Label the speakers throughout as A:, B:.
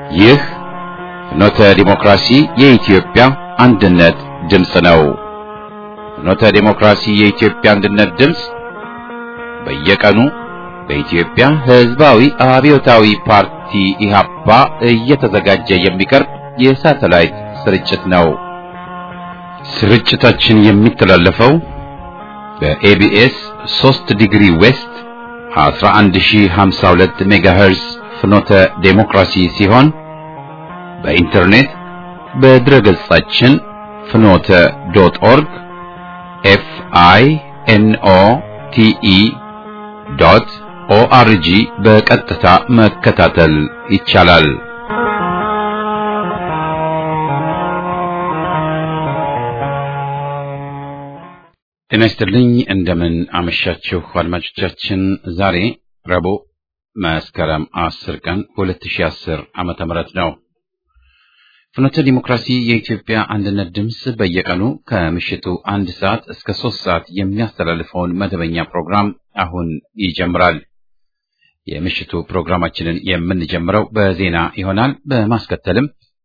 A: ይህ ፍኖተ ዲሞክራሲ የኢትዮጵያ አንድነት ድምፅ ነው። ፍኖተ ዲሞክራሲ የኢትዮጵያ አንድነት ድምፅ በየቀኑ በኢትዮጵያ ሕዝባዊ አብዮታዊ ፓርቲ ኢህአፓ እየተዘጋጀ የሚቀርብ የሳተላይት ስርጭት ነው። ስርጭታችን የሚተላለፈው በኤቢኤስ 3 ዲግሪ ዌስት 11052 ሜጋሄርዝ ፍኖተ ዴሞክራሲ ሲሆን በኢንተርኔት በድረገጻችን ፍኖተ ዶት ኦርግ ኤፍ አይ ኤን ኦ ቲ ኢ ዶት ኦአርጂ በቀጥታ መከታተል ይቻላል። ጤና ይስጥልኝ። እንደምን አመሻችሁ አድማጮቻችን። ዛሬ ረቡዕ መስከረም 10 ቀን 2010 ዓመተ ምህረት ነው። ፍኖተ ዲሞክራሲ የኢትዮጵያ አንድነት ድምፅ በየቀኑ ከምሽቱ አንድ ሰዓት እስከ ሶስት ሰዓት የሚያስተላልፈውን መደበኛ ፕሮግራም አሁን ይጀምራል። የምሽቱ ፕሮግራማችንን የምንጀምረው በዜና ይሆናል። በማስከተልም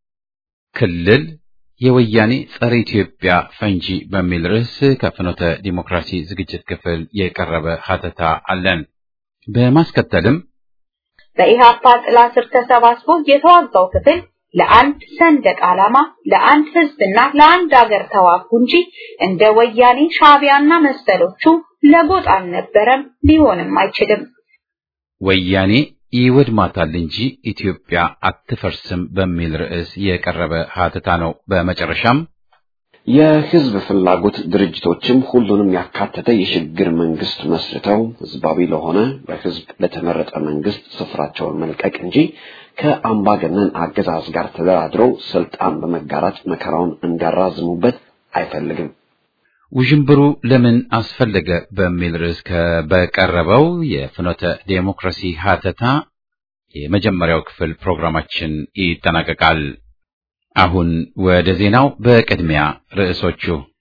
A: ክልል የወያኔ ጸረ ኢትዮጵያ ፈንጂ በሚል ርዕስ ከፍኖተ ዲሞክራሲ ዝግጅት ክፍል የቀረበ ሀተታ አለን። በማስከተልም
B: በኢህአፓ ጥላ ስር ተሰባስቦ የተዋጋው ክፍል ለአንድ ሰንደቅ ዓላማ፣ ለአንድ ህዝብና ለአንድ ሀገር ተዋጉ እንጂ እንደ ወያኔ ሻዕቢያና መሰሎቹ ለጎጥ አልነበረም፣ ሊሆንም አይችልም።
A: ወያኔ ይወድማታል እንጂ ኢትዮጵያ አትፈርስም በሚል ርዕስ የቀረበ ሀተታ ነው። በመጨረሻም
C: የህዝብ ፍላጎት ድርጅቶችም ሁሉንም ያካተተ የሽግግር መንግስት መስርተው ህዝባዊ ለሆነ በህዝብ ለተመረጠ መንግስት ስፍራቸውን መልቀቅ እንጂ ከአምባገነን አገዛዝ ጋር ተደራድረው ስልጣን በመጋራት መከራውን እንዲያራዝሙበት አይፈልግም።
A: ውዥንብሩ ለምን አስፈለገ በሚል ርዕስ በቀረበው የፍኖተ ዴሞክራሲ ሀተታ የመጀመሪያው ክፍል ፕሮግራማችን ይጠናቀቃል። አሁን ወደ ዜናው። በቅድሚያ ርዕሶቹ።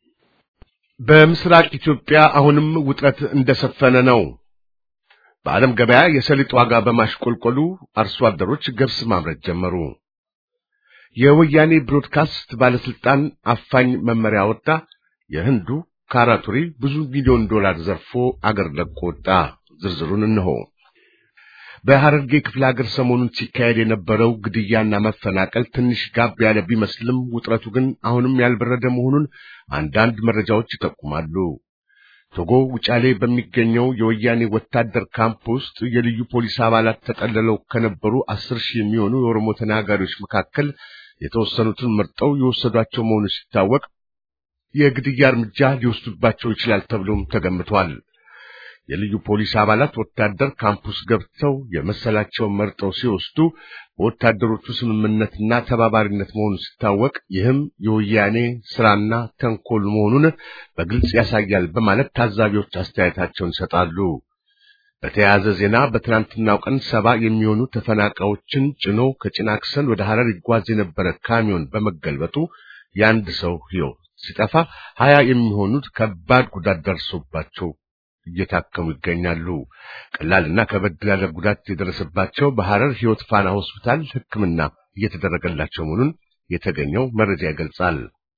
D: በምስራቅ ኢትዮጵያ አሁንም ውጥረት እንደሰፈነ ነው። በዓለም ገበያ የሰሊጥ ዋጋ በማሽቆልቆሉ አርሶ አደሮች ገብስ ማምረት ጀመሩ። የወያኔ ብሮድካስት ባለስልጣን አፋኝ መመሪያ ወጣ። የህንዱ ካራቱሪ ብዙ ሚሊዮን ዶላር ዘርፎ አገር ለቆ ወጣ። ዝርዝሩን እነሆ። በሐረርጌ ክፍለ ሀገር ሰሞኑን ሲካሄድ የነበረው ግድያና መፈናቀል ትንሽ ጋብ ያለ ቢመስልም ውጥረቱ ግን አሁንም ያልበረደ መሆኑን አንዳንድ መረጃዎች ይጠቁማሉ። ቶጎ ውጫሌ በሚገኘው የወያኔ ወታደር ካምፕ ውስጥ የልዩ ፖሊስ አባላት ተጠልለው ከነበሩ አስር ሺህ የሚሆኑ የኦሮሞ ተናጋሪዎች መካከል የተወሰኑትን መርጠው የወሰዷቸው መሆኑ ሲታወቅ የግድያ እርምጃ ሊወስዱባቸው ይችላል ተብሎም ተገምቷል። የልዩ ፖሊስ አባላት ወታደር ካምፑስ ገብተው የመሰላቸውን መርጠው ሲወስዱ በወታደሮቹ ስምምነትና ተባባሪነት መሆኑ ሲታወቅ ይህም የወያኔ ስራና ተንኮል መሆኑን በግልጽ ያሳያል በማለት ታዛቢዎች አስተያየታቸውን ይሰጣሉ። በተያያዘ ዜና በትናንትናው ቀን ሰባ የሚሆኑ ተፈናቃዮችን ጭኖ ከጭናክሰን ወደ ሐረር ይጓዝ የነበረ ካሚዮን በመገልበጡ የአንድ ሰው ሕይወት ሲጠፋ ሀያ የሚሆኑት ከባድ ጉዳት ደርሶባቸው እየታከሙ ይገኛሉ። ቀላልና ከበድ ያለ ጉዳት የደረሰባቸው በሐረር ሕይወት ፋና ሆስፒታል ሕክምና እየተደረገላቸው መሆኑን የተገኘው መረጃ ይገልጻል።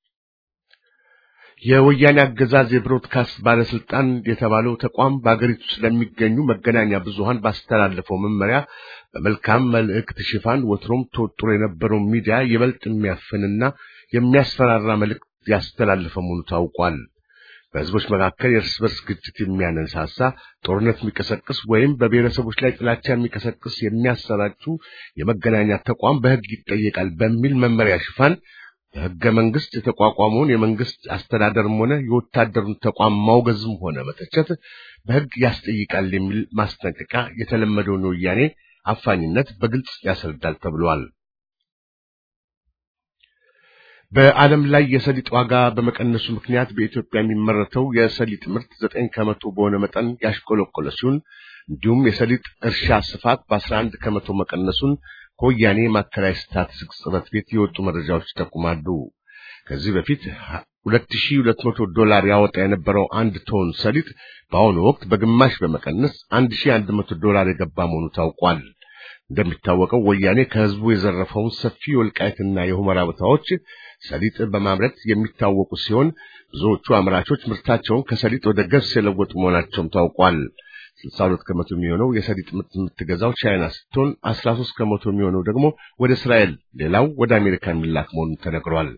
D: የወያኔ አገዛዝ የብሮድካስት ባለስልጣን የተባለው ተቋም በአገሪቱ ስለሚገኙ መገናኛ ብዙሃን ባስተላለፈው መመሪያ በመልካም መልእክት ሽፋን ወትሮም ተወጥሮ የነበረው ሚዲያ ይበልጥ የሚያፍንና የሚያስፈራራ መልእክት ያስተላለፈ መሆኑ ታውቋል። በህዝቦች መካከል የእርስ በርስ ግጭት የሚያነሳሳ ጦርነት የሚቀሰቅስ ወይም በብሔረሰቦች ላይ ጥላቻ የሚቀሰቅስ የሚያሰራጩ የመገናኛ ተቋም በሕግ ይጠየቃል በሚል መመሪያ ሽፋን በሕገ መንግስት የተቋቋመውን የመንግስት አስተዳደርም ሆነ የወታደሩን ተቋም ማውገዝም ሆነ መተቸት በሕግ ያስጠይቃል የሚል ማስጠንቀቂያ የተለመደውን የወያኔ አፋኝነት በግልጽ ያስረዳል ተብሏል። በዓለም ላይ የሰሊጥ ዋጋ በመቀነሱ ምክንያት በኢትዮጵያ የሚመረተው የሰሊጥ ምርት ዘጠኝ ከመቶ በሆነ መጠን ያሽቆለቆለ ሲሆን እንዲሁም የሰሊጥ እርሻ ስፋት በአስራ አንድ ከመቶ መቀነሱን ከወያኔ ማዕከላዊ ስታቲስቲክስ ጽሕፈት ቤት የወጡ መረጃዎች ይጠቁማሉ። ከዚህ በፊት 2200 ዶላር ያወጣ የነበረው አንድ ቶን ሰሊጥ በአሁኑ ወቅት በግማሽ በመቀነስ 1100 ዶላር የገባ መሆኑ ታውቋል። እንደሚታወቀው ወያኔ ከህዝቡ የዘረፈውን ሰፊ የወልቃይትና የሁመራ ቦታዎች ሰሊጥ በማምረት የሚታወቁ ሲሆን ብዙዎቹ አምራቾች ምርታቸውን ከሰሊጥ ወደ ገብስ የለወጡ መሆናቸውም ታውቋል። 62 ከመቶ የሚሆነው የሰሊጥ ምርት የምትገዛው ቻይና ስትሆን 13 ከመቶ የሚሆነው ደግሞ ወደ እስራኤል፣ ሌላው ወደ አሜሪካ የሚላክ መሆኑን ተነግሯል።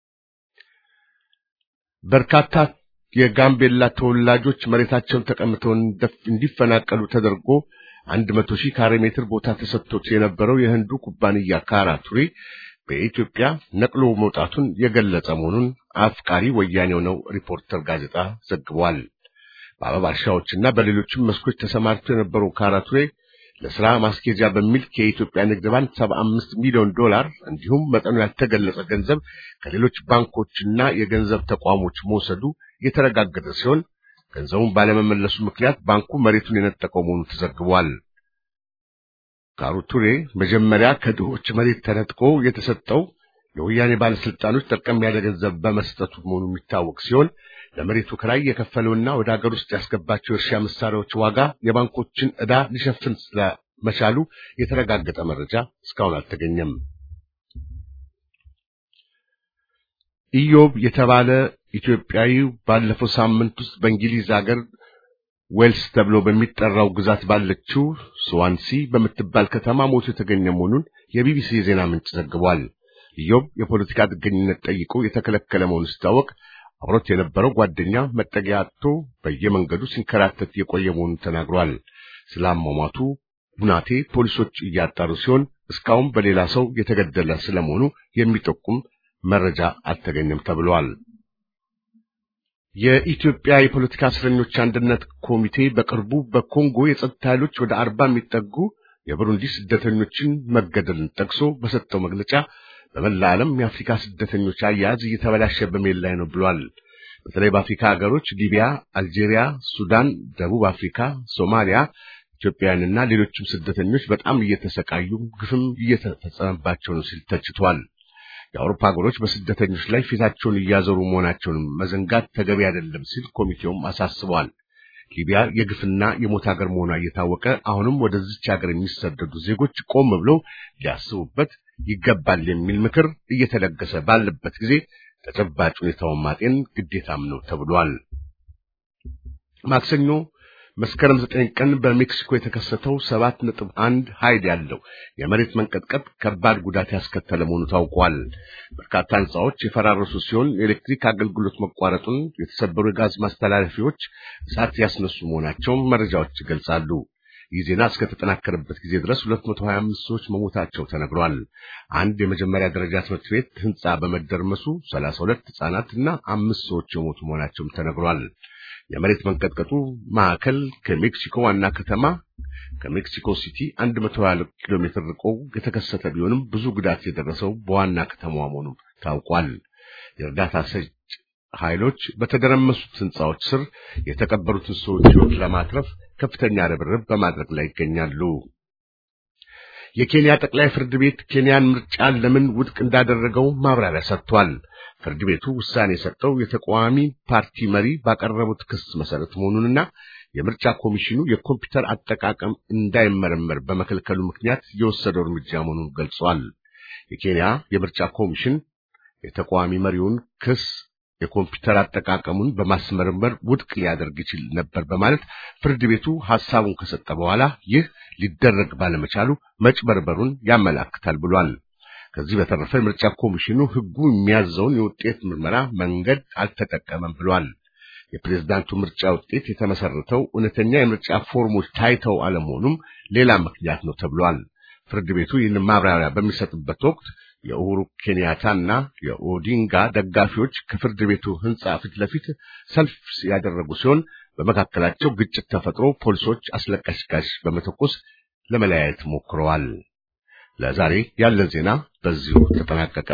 D: በርካታ የጋምቤላ ተወላጆች መሬታቸውን ተቀምተው እንዲፈናቀሉ ተደርጎ አንድ መቶ ሺህ ካሬ ሜትር ቦታ ተሰጥቶት የነበረው የህንዱ ኩባንያ ካራቱሪ በኢትዮጵያ ነቅሎ መውጣቱን የገለጸ መሆኑን አፍቃሪ ወያኔው ነው ሪፖርተር ጋዜጣ ዘግቧል። በአበባ እርሻዎችና በሌሎችም መስኮች ተሰማርቶ የነበረው ካራቱሬ ለስራ ማስኬጃ በሚል ከኢትዮጵያ ንግድ ባንክ 75 ሚሊዮን ዶላር እንዲሁም መጠኑ ያልተገለጸ ገንዘብ ከሌሎች ባንኮችና የገንዘብ ተቋሞች መውሰዱ የተረጋገጠ ሲሆን ገንዘቡን ባለመመለሱ ምክንያት ባንኩ መሬቱን የነጠቀው መሆኑ ተዘግቧል። ካራቱሬ መጀመሪያ ከድሆች መሬት ተነጥቆ የተሰጠው የወያኔ ባለስልጣኖች ጠርቀም ያለ ገንዘብ በመስጠቱ መሆኑ የሚታወቅ ሲሆን ለመሬቱ ክራይ የከፈለውና ወደ ሀገር ውስጥ ያስገባቸው የእርሻ መሳሪያዎች ዋጋ የባንኮችን ዕዳ ሊሸፍን ስለመቻሉ የተረጋገጠ መረጃ እስካሁን አልተገኘም። ኢዮብ የተባለ ኢትዮጵያዊ ባለፈው ሳምንት ውስጥ በእንግሊዝ ሀገር ዌልስ ተብሎ በሚጠራው ግዛት ባለችው ስዋንሲ በምትባል ከተማ ሞቶ የተገኘ መሆኑን የቢቢሲ የዜና ምንጭ ዘግቧል። ኢዮብ የፖለቲካ ጥገኝነት ጠይቆ የተከለከለ መሆኑ ሲታወቅ አብሮት የነበረው ጓደኛ መጠጊያ አጥቶ በየመንገዱ ሲንከራተት የቆየ መሆኑን ተናግሯል። ስለ አሟሟቱ ሁናቴ ፖሊሶች እያጣሩ ሲሆን እስካሁን በሌላ ሰው የተገደለ ስለመሆኑ የሚጠቁም መረጃ አልተገኘም ተብሏል። የኢትዮጵያ የፖለቲካ እስረኞች አንድነት ኮሚቴ በቅርቡ በኮንጎ የጸጥታ ኃይሎች ወደ አርባ የሚጠጉ የብሩንዲ ስደተኞችን መገደልን ጠቅሶ በሰጠው መግለጫ በመላ ዓለም የአፍሪካ ስደተኞች አያያዝ እየተበላሸ በመሄድ ላይ ነው ብሏል። በተለይ በአፍሪካ ሀገሮች ሊቢያ፣ አልጄሪያ፣ ሱዳን፣ ደቡብ አፍሪካ፣ ሶማሊያ ኢትዮጵያውያንና ሌሎችም ስደተኞች በጣም እየተሰቃዩ ግፍም እየተፈጸመባቸው ነው ሲል ተችቷል። የአውሮፓ ሀገሮች በስደተኞች ላይ ፊታቸውን እያዞሩ መሆናቸውን መዘንጋት ተገቢ አይደለም ሲል ኮሚቴውም አሳስቧል። ሊቢያ የግፍና የሞት ሀገር መሆኗ እየታወቀ አሁንም ወደዚች ሀገር የሚሰደዱ ዜጎች ቆም ብለው ሊያስቡበት ይገባል የሚል ምክር እየተለገሰ ባለበት ጊዜ ተጨባጭ ሁኔታውን ማጤን ግዴታም ነው ተብሏል። ማክሰኞ መስከረም ዘጠኝ ቀን በሜክሲኮ የተከሰተው ሰባት ነጥብ አንድ ኃይል ያለው የመሬት መንቀጥቀጥ ከባድ ጉዳት ያስከተለ መሆኑ ታውቋል። በርካታ ሕንፃዎች የፈራረሱ ሲሆን የኤሌክትሪክ አገልግሎት መቋረጡን፣ የተሰበሩ የጋዝ ማስተላለፊያዎች እሳት ያስነሱ መሆናቸውን መረጃዎች ይገልጻሉ። ይህ ዜና እስከተጠናከረበት ጊዜ ድረስ 225 ሰዎች መሞታቸው ተነግሯል። አንድ የመጀመሪያ ደረጃ ትምህርት ቤት ሕንፃ በመደርመሱ 32 ሕፃናት እና አምስት ሰዎች የሞቱ መሆናቸውም ተነግሯል። የመሬት መንቀጥቀጡ ማዕከል ከሜክሲኮ ዋና ከተማ ከሜክሲኮ ሲቲ 120 ኪሎ ሜትር ርቆ የተከሰተ ቢሆንም ብዙ ጉዳት የደረሰው በዋና ከተማዋ መሆኑ ታውቋል። የእርዳታ ሰጭ ኃይሎች በተደረመሱት ሕንፃዎች ስር የተቀበሩትን ሰዎች ሕይወት ለማትረፍ ከፍተኛ ርብርብ በማድረግ ላይ ይገኛሉ። የኬንያ ጠቅላይ ፍርድ ቤት ኬንያን ምርጫን ለምን ውድቅ እንዳደረገው ማብራሪያ ሰጥቷል። ፍርድ ቤቱ ውሳኔ የሰጠው የተቃዋሚ ፓርቲ መሪ ባቀረቡት ክስ መሰረት መሆኑንና የምርጫ ኮሚሽኑ የኮምፒውተር አጠቃቀም እንዳይመረመር በመከልከሉ ምክንያት የወሰደው እርምጃ መሆኑን ገልጿል። የኬንያ የምርጫ ኮሚሽን የተቃዋሚ መሪውን ክስ የኮምፒውተር አጠቃቀሙን በማስመርመር ውድቅ ሊያደርግ ይችል ነበር በማለት ፍርድ ቤቱ ሐሳቡን ከሰጠ በኋላ ይህ ሊደረግ ባለመቻሉ መጭበርበሩን ያመላክታል ብሏል። ከዚህ በተረፈ የምርጫ ኮሚሽኑ ሕጉ የሚያዘውን የውጤት ምርመራ መንገድ አልተጠቀመም ብሏል። የፕሬዝዳንቱ ምርጫ ውጤት የተመሰረተው እውነተኛ የምርጫ ፎርሞች ታይተው አለመሆኑም ሌላ ምክንያት ነው ተብሏል። ፍርድ ቤቱ ይህን ማብራሪያ በሚሰጥበት ወቅት የኡሁሩ ኬንያታና የኦዲንጋ ደጋፊዎች ከፍርድ ቤቱ ሕንጻ ፊት ለፊት ሰልፍ ያደረጉ ሲሆን በመካከላቸው ግጭት ተፈጥሮ ፖሊሶች አስለቃሽ ጋዝ በመተኮስ ለመለያየት ሞክረዋል። ለዛሬ ያለን ዜና በዚሁ ተጠናቀቀ።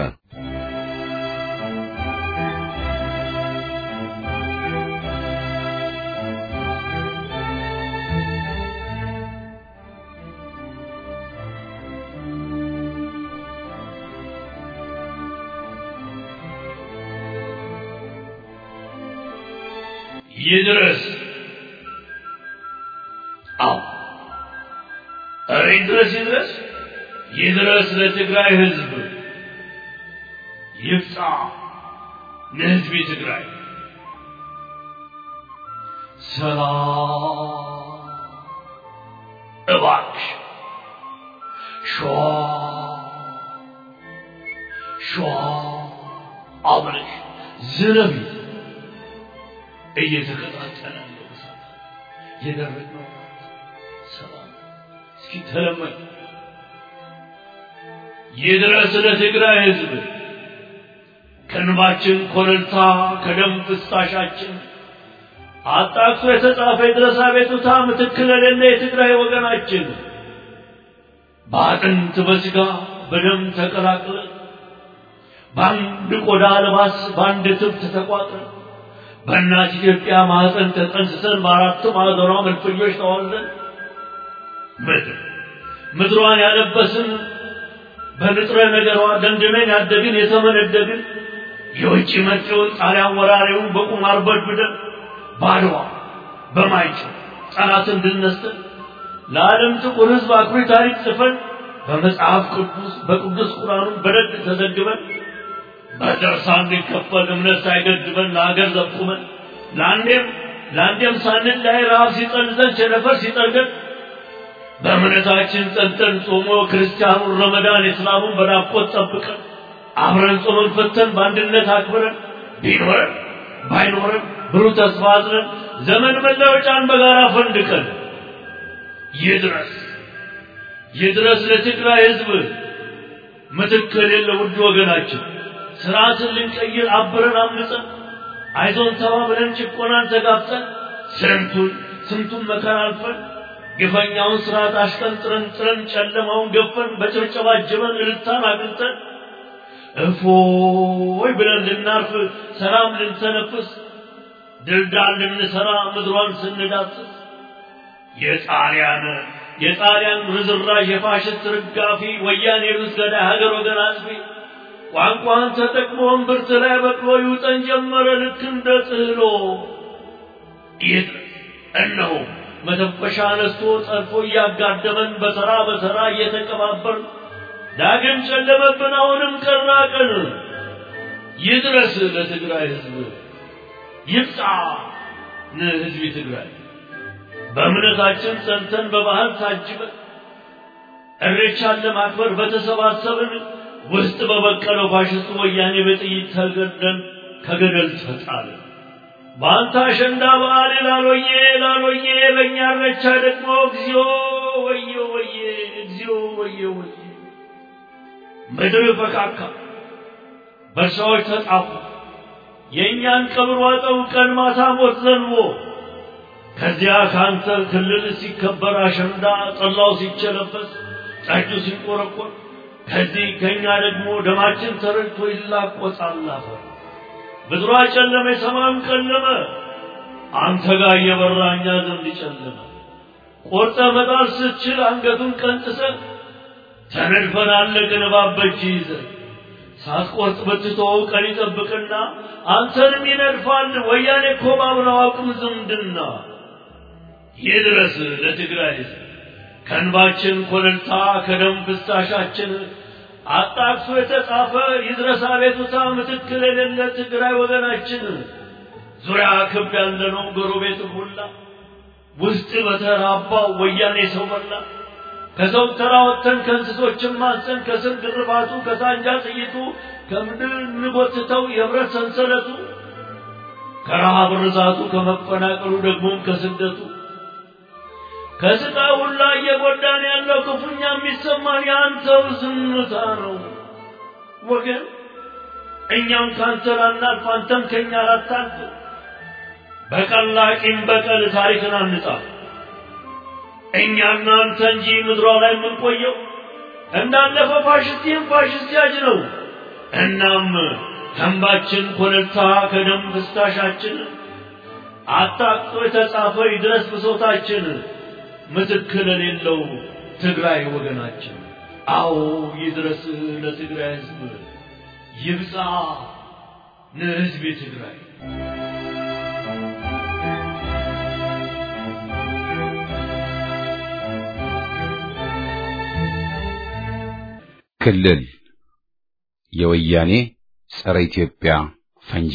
E: ይድረስ። አዎ እረ ይድረስ ይድረስ። ይድረስ ለትግራይ ህዝብ ይብጻ ለህዝብ ትግራይ ሰላም እባክሽ ሸዋ ሸዋ አብረሽ ዝረቢ እየተቀጣጠለ ያለው እሳት የደረቀው ሰላም እስኪ ተለመን ይድረስ ለትግራይ ህዝብ ከእንባችን ኮረልታ ከደም ፍሳሻችን አጣቅሶ የተጻፈ የድረስ አቤቱታ ምትክ ለሌለ የትግራይ ወገናችን በአጥንት በስጋ በደም ተቀላቅለን በአንድ ቆዳ ልባስ በአንድ ትብት ተቋጥረን በእናት ኢትዮጵያ ማህፀን ተጠንስሰን በአራቱ ማዕዘኗ መልፈኞች ተዋለን ምድር ምድሯን ያለበስን በንጥረ ነገሯ ደንድነን ያደግን የተመነደግን የውጭ መጪውን ጣሊያን ወራሪውን በቁማር በድብደን ባድዋ በማይጨው ጠላትን ድል ነስተን ለዓለም ጥቁር ሕዝብ አኩሪ ታሪክ ጽፈን በመጽሐፍ ቅዱስ በቅዱስ ቁርአኑን በደግ ተዘግበን በደርሳ እንዲከፈል እምነት ሳይገድበን ለሀገር ዘቁመን ለአንዴም ለአንዴም ሳንል ላይ ረሃብ ሲጠልዘን ቸነፈር ሲጠርገን በእምነታችን ጸንተን ጾሞ ክርስቲያኑን ረመዳን እስላሙን በናፍቆት ጠብቀን አብረን ጾመን ፈተን በአንድነት አክብረን ቢኖረን ባይኖረን ብሩህ ተስፋ አዝነን ዘመን መለወጫን በጋራ ፈንድቀን ይድረስ ይድረስ ለትግራይ ህዝብ ምትክ የሌለ ውድ ወገናችን ስርዓትን ልንቀይር አብረን አምልጸን አይዞን ተባብለን ጭቆናን ተጋፍጠን ስንቱን ስንቱን መከራ አልፈን ግፈኛውን ስርዓት አሽቀንጥረን ጥረን ጨለማውን ገፈን በጭብጨባ ጅበን እልልታን አግኝተን እፎይ ብለን ልናርፍ ሰላም ልንተነፍስ ድልዳል ልንሰራ ምድሯን ስንዳስስ የጣሊያን የጣሊያን ርዝራዥ የፋሽስት ርጋፊ ወያኔ ሩስ ገዳይ ሀገር ወገን አጥፊ ቋንቋን ተጠቅሞ እምብርት ላይ በቅሎ ይውጠን ጀመረ ልክ እንደ ጥህሎ ይህ እነሆ መተንፈሻ አነስቶ ጠልፎ እያጋደመን በተራ በተራ እየተቀባበር ዳግም ጨለመብን አሁንም ቀና ቀን ይድረስ ለትግራይ ህዝብ ይብቃ ለህዝብ ትግራይ በእምነታችን ጸንተን በባህል ታጅበን እሬቻን ለማክበር በተሰባሰብን ውስጥ በበቀለው ፋሽስቱ ወያኔ በጥይት ተገደን ከገደል ተጣልን። በአንተ አሸንዳ በዓል ላሎዬ ላሎዬ በእኛ እረቻ ደግሞ እግዚኦ ወየ ወየ እግዚኦ ወየ ወየ ምድር ፈካካ በሰዎች ተጣፉ የእኛን ቀብር ዋጠው ቀን ማታ ሞት ዘንቦ ከዚያ ካንተ ክልል ሲከበር አሸንዳ ጠላው ሲቸለበስ ጠጁ ሲቆረቆር ከዚህ ከኛ ደግሞ ደማችን ተረድቶ ይላቆሳል አፈር ምድሯ ጨለመ ሰማዩም ጨለመ አንተ ጋር እየበራ እኛ ዘንድ ጨለመ ቆርጠ መጣል ስትችል አንገቱን ቀንጥሰ ተነድፈን አለቅን እባብ በእጅ ይዘ ሳትቆርጥ ብትተወው ቀን ይጠብቅና አንተንም ይነድፋል ወያኔ እኮ ባብለው አቅም ዝምድና ይድረስ ለትግራይ ሕዝብ ከእንባችን ኮለልታ ከደም ፍሳሻችን አጣቅሶ የተጻፈ ይድረስ አቤቱታ ምትክል የሌለ ትግራይ ወገናችን ዙሪያ ክብ ያለነው ጎረቤት ሁላ ውስጥ በተራባው ወያኔ ሰው በላ ከሰው ተራ ወጥተን ከእንስሶችን ማንሰን ከስር ግርፋቱ ከሳንጃ ጥይቱ ከምድር እንጎትተው የብረት ሰንሰለቱ ከረሃብ ርዛቱ ከመፈናቀሉ ደግሞም ከስደቱ ከስቃይ ሁላ እየጎዳን ያለው ክፉኛ የሚሰማን የአንተው ዝምታ ነው ወገን። እኛም ካንተ ላናልፍ አንተም ከኛ ላታልፍ። በቀላቂም በቀል ታሪክን አንጻ እኛና አንተ እንጂ ምድሯ ላይ የምንቆየው እንዳለፈ ፋሽስት ይህም ፋሽስት ያጅ ነው። እናም ከእንባችን ኮለልታ ከደም ፍሳሻችን አጣቅጦ የተጻፈ ይድረስ ብሶታችን ምትክ ለሌለው ትግራይ ወገናችን። አዎ ይድረስ ለትግራይ ሕዝብ ይብጻ ለሕዝብ ትግራይ።
A: ክልል የወያኔ ጸረ ኢትዮጵያ ፈንጂ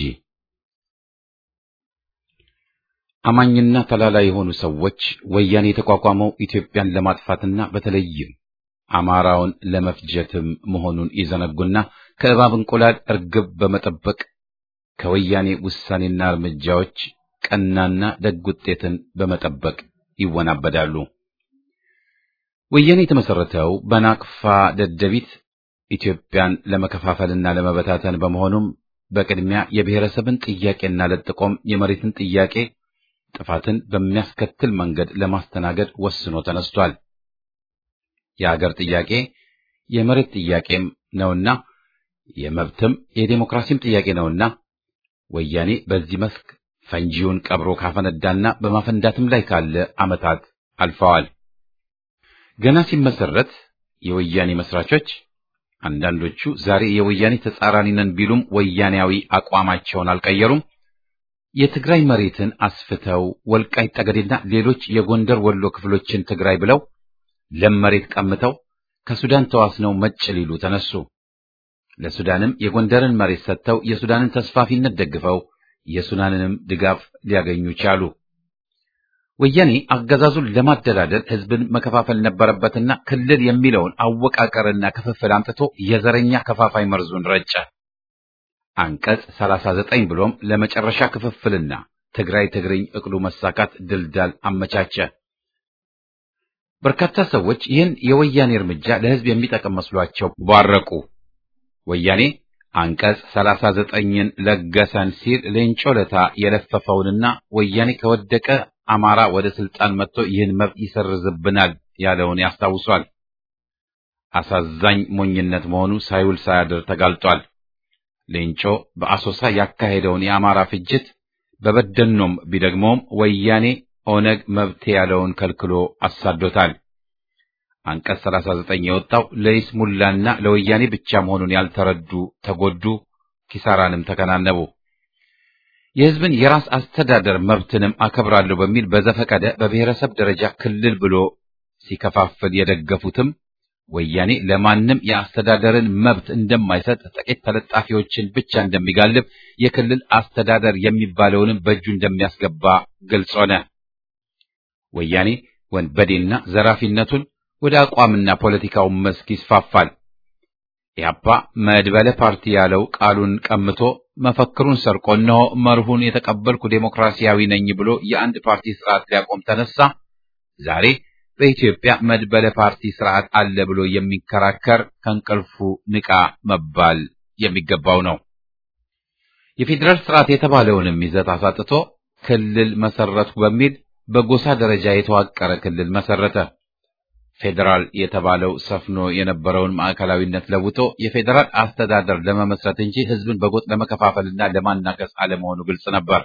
A: አማኝና ተላላ የሆኑ ሰዎች ወያኔ የተቋቋመው ኢትዮጵያን ለማጥፋትና በተለይም አማራውን ለመፍጀትም መሆኑን ይዘነጉና ከእባብ እንቁላል እርግብ በመጠበቅ ከወያኔ ውሳኔና እርምጃዎች ቀናና ደግ ውጤትን በመጠበቅ ይወናበዳሉ። ወያኔ የተመሰረተው በናቅፋ ደደቢት ኢትዮጵያን ለመከፋፈልና ለመበታተን በመሆኑም በቅድሚያ የብሔረሰብን ጥያቄና ለጥቆም የመሬትን ጥያቄ ጥፋትን በሚያስከትል መንገድ ለማስተናገድ ወስኖ ተነስቷል። የአገር ጥያቄ የመሬት ጥያቄም ነውና የመብትም የዴሞክራሲም ጥያቄ ነውና ወያኔ በዚህ መስክ ፈንጂውን ቀብሮ ካፈነዳና በማፈንዳትም ላይ ካለ ዓመታት አልፈዋል። ገና ሲመሰረት የወያኔ መስራቾች አንዳንዶቹ ዛሬ የወያኔ ተጻራኒ ነን ቢሉም ወያኔያዊ አቋማቸውን አልቀየሩም። የትግራይ መሬትን አስፍተው ወልቃይት ጠገዴና ሌሎች የጎንደር ወሎ ክፍሎችን ትግራይ ብለው ለም መሬት ቀምተው ከሱዳን ተዋስነው መጭ ሊሉ ተነሱ። ለሱዳንም የጎንደርን መሬት ሰጥተው የሱዳንን ተስፋፊነት ደግፈው የሱዳንንም ድጋፍ ሊያገኙ ቻሉ። ወያኔ አገዛዙን ለማደላደል ህዝብን መከፋፈል ነበረበትና ክልል የሚለውን አወቃቀርና ክፍፍል አምጥቶ የዘረኛ ከፋፋይ መርዙን ረጨ። አንቀጽ 39 ብሎም ለመጨረሻ ክፍፍልና ትግራይ ትግርኝ እቅዱ መሳካት ድልዳል አመቻቸ። በርካታ ሰዎች ይህን የወያኔ እርምጃ ለህዝብ የሚጠቅም መስሏቸው ባረቁ። ወያኔ አንቀጽ 39ን ለገሰን ሲል ሌንጮ ለታ የለፈፈውንና ወያኔ ከወደቀ አማራ ወደ ስልጣን መጥቶ ይህን መብት ይሰርዝብናል ያለውን ያስታውሷል። አሳዛኝ ሞኝነት መሆኑ ሳይውል ሳያድር ተጋልጧል። ሌንጮ በአሶሳ ያካሄደውን የአማራ ፍጅት በበደኖም ቢደግመውም ወያኔ ኦነግ መብቴ ያለውን ከልክሎ አሳዶታል። አንቀጽ 39 የወጣው ለይስሙላና ለወያኔ ብቻ መሆኑን ያልተረዱ ተጎዱ፣ ኪሳራንም ተከናነቡ። የህዝብን የራስ አስተዳደር መብትንም አከብራለሁ በሚል በዘፈቀደ በብሔረሰብ ደረጃ ክልል ብሎ ሲከፋፍል የደገፉትም ወያኔ ለማንም የአስተዳደርን መብት እንደማይሰጥ ጥቂት ተለጣፊዎችን ብቻ እንደሚጋልብ የክልል አስተዳደር የሚባለውንም በእጁ እንደሚያስገባ ግልጽ ሆነ። ወያኔ ወንበዴና ዘራፊነቱን ወደ አቋምና ፖለቲካው መስክ ይስፋፋል። ኢህአፓ መድበለ ፓርቲ ያለው ቃሉን ቀምቶ መፈክሩን ሰርቆ እነሆ መርሁን የተቀበልኩ ዴሞክራሲያዊ ነኝ ብሎ የአንድ ፓርቲ ስርዓት ሊያቆም ተነሳ። ዛሬ በኢትዮጵያ መድበለ ፓርቲ ስርዓት አለ ብሎ የሚከራከር ከእንቅልፉ ንቃ መባል የሚገባው ነው። የፌዴራል ስርዓት የተባለውንም ይዘት አሳጥቶ ክልል መሰረትኩ በሚል በጎሳ ደረጃ የተዋቀረ ክልል መሰረተ። ፌዴራል የተባለው ሰፍኖ የነበረውን ማዕከላዊነት ለውጦ የፌዴራል አስተዳደር ለመመስረት እንጂ ህዝብን በጎጥ ለመከፋፈልና ለማናከስ አለመሆኑ ግልጽ ነበር።